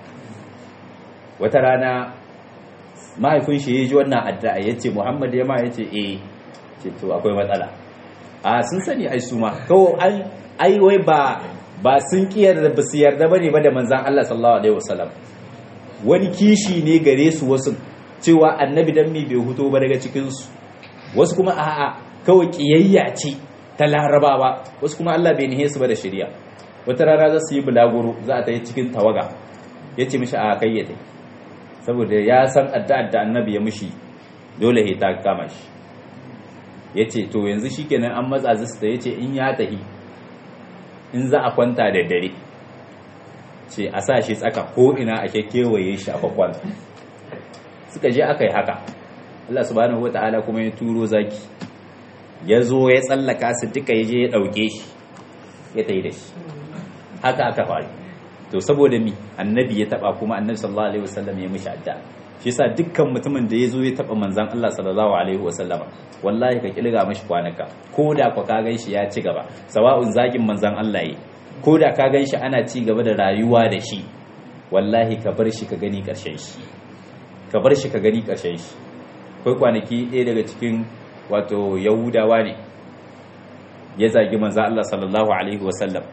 wata rana mahaifin shi ya ji wannan addu'a ya ce muhammad ya ma ya ce eh ce to akwai matsala a sun sani ai su ma kawo ai wai ba ba sun kiyar da basu yarda bane ba da manzan Allah sallallahu alaihi wasallam wani kishi ne gare su wasu cewa annabi dan me bai huto ba daga cikin su wasu kuma a'a kawai kiyayya ce ta larabawa wasu kuma Allah bai nihe su ba da shari'a wata rana za su yi bulaguro za a ta yi cikin tawaga ya ce mishi a kayyade saboda ya san addu'ar da annabi ya mushi dole ya ta kama shi ya ce to yanzu shi kenan an matsa zista ya ce in ya tahi in za a kwanta da dare ce a sa shi tsaka ko ina a kewaye shi a kwakwanta suka je aka yi haka Allah subhanahu wa ta'ala kuma ya turo zaki ya zo ya tsallaka su duka ya je ya ɗauke shi ya tayi da shi haka aka faru to saboda mi annabi ya taba kuma annabi sallallahu alaihi wasallam ya mishi adda shi yasa dukkan mutumin da ya zo ya taba manzon Allah sallallahu alaihi wasallam wallahi ka kilga mashi kwanaka ko da ka gan shi ya ci gaba sawa'un zagin manzon Allah yi ko da ka gan shi ana ci gaba da rayuwa da shi wallahi ka bar shi ka gani karshen shi ka bar shi ka gani karshen shi kai kwanaki ɗaya daga cikin wato yahudawa ne ya zagi manzon Allah sallallahu alaihi wasallam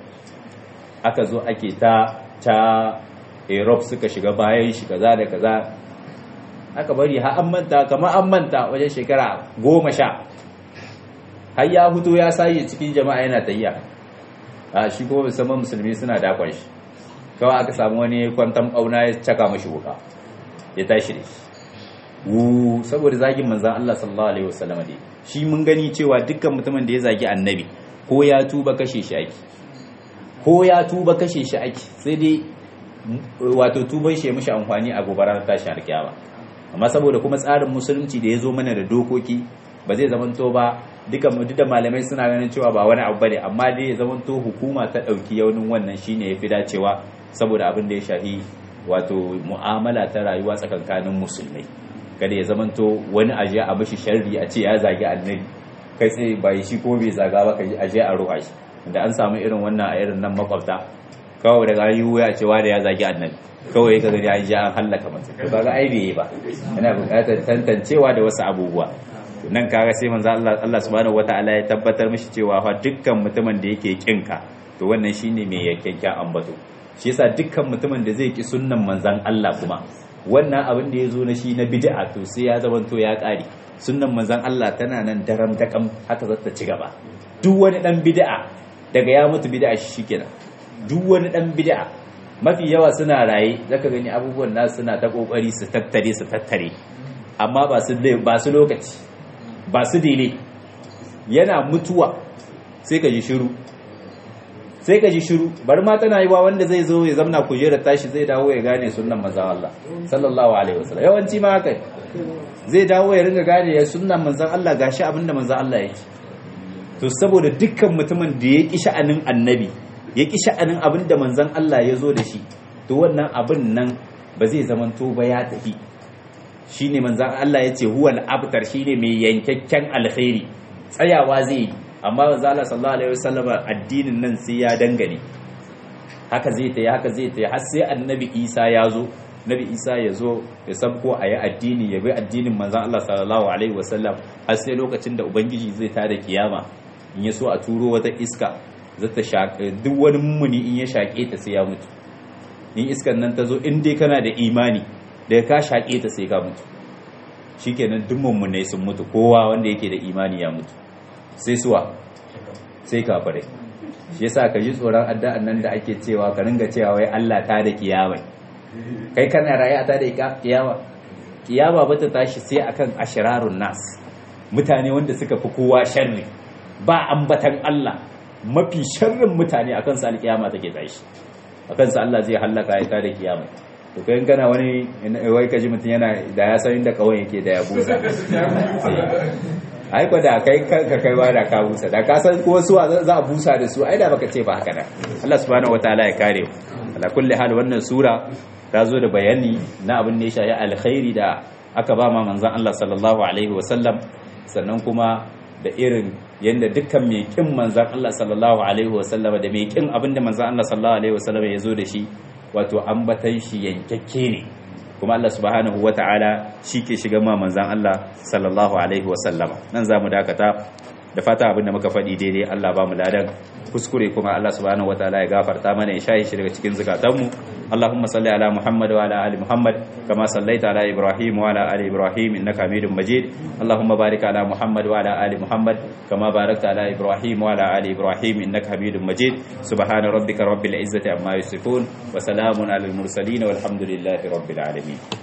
aka zo ake ta ta Europe suka shiga bayan shi kaza da kaza aka bari har an manta kamar an manta wajen shekara goma sha har ya hutu ya sayi cikin jama'a yana tayya a shi kuma musamman musulmi suna dakon shi kawai aka samu wani kwantan bauna ya caka mashi wuka ya tashi da shi wu saboda zagin manzan Allah sallallahu alaihi wasallam dai shi mun gani cewa dukkan mutumin da ya zagi annabi ko ya tuba kashe shi ake ko ya tuba kashe shi ake sai dai wato tuban shi ya mishi amfani a gobarar tashin alkiyama amma saboda kuma tsarin musulunci da ya zo mana da dokoki ba zai zamanto ba duka duk da malamai suna ganin cewa ba wani abu bane amma dai ya zamanto hukuma ta dauki yaunin wannan shine yafi dacewa saboda abin da ya shafi wato mu'amala ta rayuwa tsakankanin musulmai kada ya zamanto wani aje a mishi sharri a ce ya zagi annabi kai tsaye ba shi ko bai zaga ba kai aje a ruha shi da an samu irin wannan a irin nan makwabta kawai daga yi wuya cewa da ya zagi annabi kawai ka gani an ji an hallaka mutum to kaga ai bai ba yana buƙatar tantancewa da wasu abubuwa nan kaga sai manzo Allah Allah subhanahu wataala ya tabbatar mishi cewa fa dukkan mutumin da yake kinka to wannan shine mai yakkenka ambato shi yasa dukkan mutumin da zai ki sunnan manzon Allah kuma wannan abin da ya zo na shi na bid'a to sai ya zama to ya kare sunnan manzon Allah tana nan daram dakam haka za ta ci gaba duk wani dan bid'a daga ya mutu bid'a shi shikenan duk wani dan bid'a mafi yawa suna raye zaka gani abubuwan nasu suna ta kokari su tattare su tattare amma ba su ba su lokaci ba su dele yana mutuwa sai ka ji shiru sai ka ji shiru bar ma tana yi wa wanda zai zo ya zamna kujerar tashi zai dawo ya gane sunnan manzon Allah sallallahu alaihi wasallam yawanci ma haka zai dawo ya ringa gane ya sunnan manzon Allah gashi abinda manzon Allah yake to saboda dukkan mutumin da ya ki sha'anin annabi ya ki sha'anin abinda manzon Allah ya zo da shi to wannan abin nan ba zai zamanto ba ya tafi shine manzon Allah ya ce huwal abtar shine mai yankakken alkhairi tsayawa zai yi amma manzo Allah sallallahu alaihi wasallam addinin nan sai ya dangane haka zai tayi haka zai tayi har sai annabi Isa ya zo nabi Isa ya zo ya sabko a yi addini ya bi addinin manzo Allah sallallahu alaihi wasallam har sai lokacin da ubangiji zai tada kiyama in ya so a turo wata iska zata shaƙe duk wani mummuni in ya shaƙe ta sai ya mutu in iskan nan ta zo in dai kana da imani da ka shaƙe ta sai ka mutu shikenan duk mummunai sun mutu kowa wanda yake da imani ya mutu sai suwa sai kafirai shi yasa ka ji tsoron addu'an nan da ake cewa ka ringa cewa wai Allah ta da kiyama kai kana raye a ta da kiyama kiyama ba ta tashi sai akan ashirarun nas mutane wanda suka fi kowa sharri ba ambatan Allah mafi sharrin mutane akan su alkiyama take tashi akan su Allah zai hallaka ya ta da kiyama to kai kana wani wai kaji mutum yana da ya san inda kawai yake da ya busa ai ko da kai ka kai ba da ka busa da ka san ko su za a busa da su ai da baka ce ba haka da Allah subhanahu wataala ya kare ala kulli hal wannan sura ta zo da bayani na abin da ya shafi alkhairi da aka ba ma manzon Allah sallallahu alaihi wasallam sannan kuma da irin yanda dukkan mai kin manzon Allah sallallahu alaihi wasallam da mai kin abin da manzon Allah sallallahu alaihi wasallam ya zo da shi wato ambatan shi yankakke ne kuma Allah subhanahu wata'ala shi ke shiga ma manzan Allah sallallahu alaihi wasallama nan za mu dakata da fata abin da muka faɗi daidai Allah ba mu ladan kuskure kuma Allah subhanahu wata'ala ya gafarta mana ya shahi shi daga cikin zukatanmu Allahumma salli ala Muhammad wa ala ali Muhammad kama sallaita ala Ibrahim wa ala ali Ibrahim innaka Hamidum Majid Allahumma barik ala Muhammad wa ala ali Muhammad kama barakta ala Ibrahim wa ala ali Ibrahim innaka Hamidum Majid subhana rabbika rabbil izzati amma yasifun wa salamun alal mursalin walhamdulillahi rabbil alamin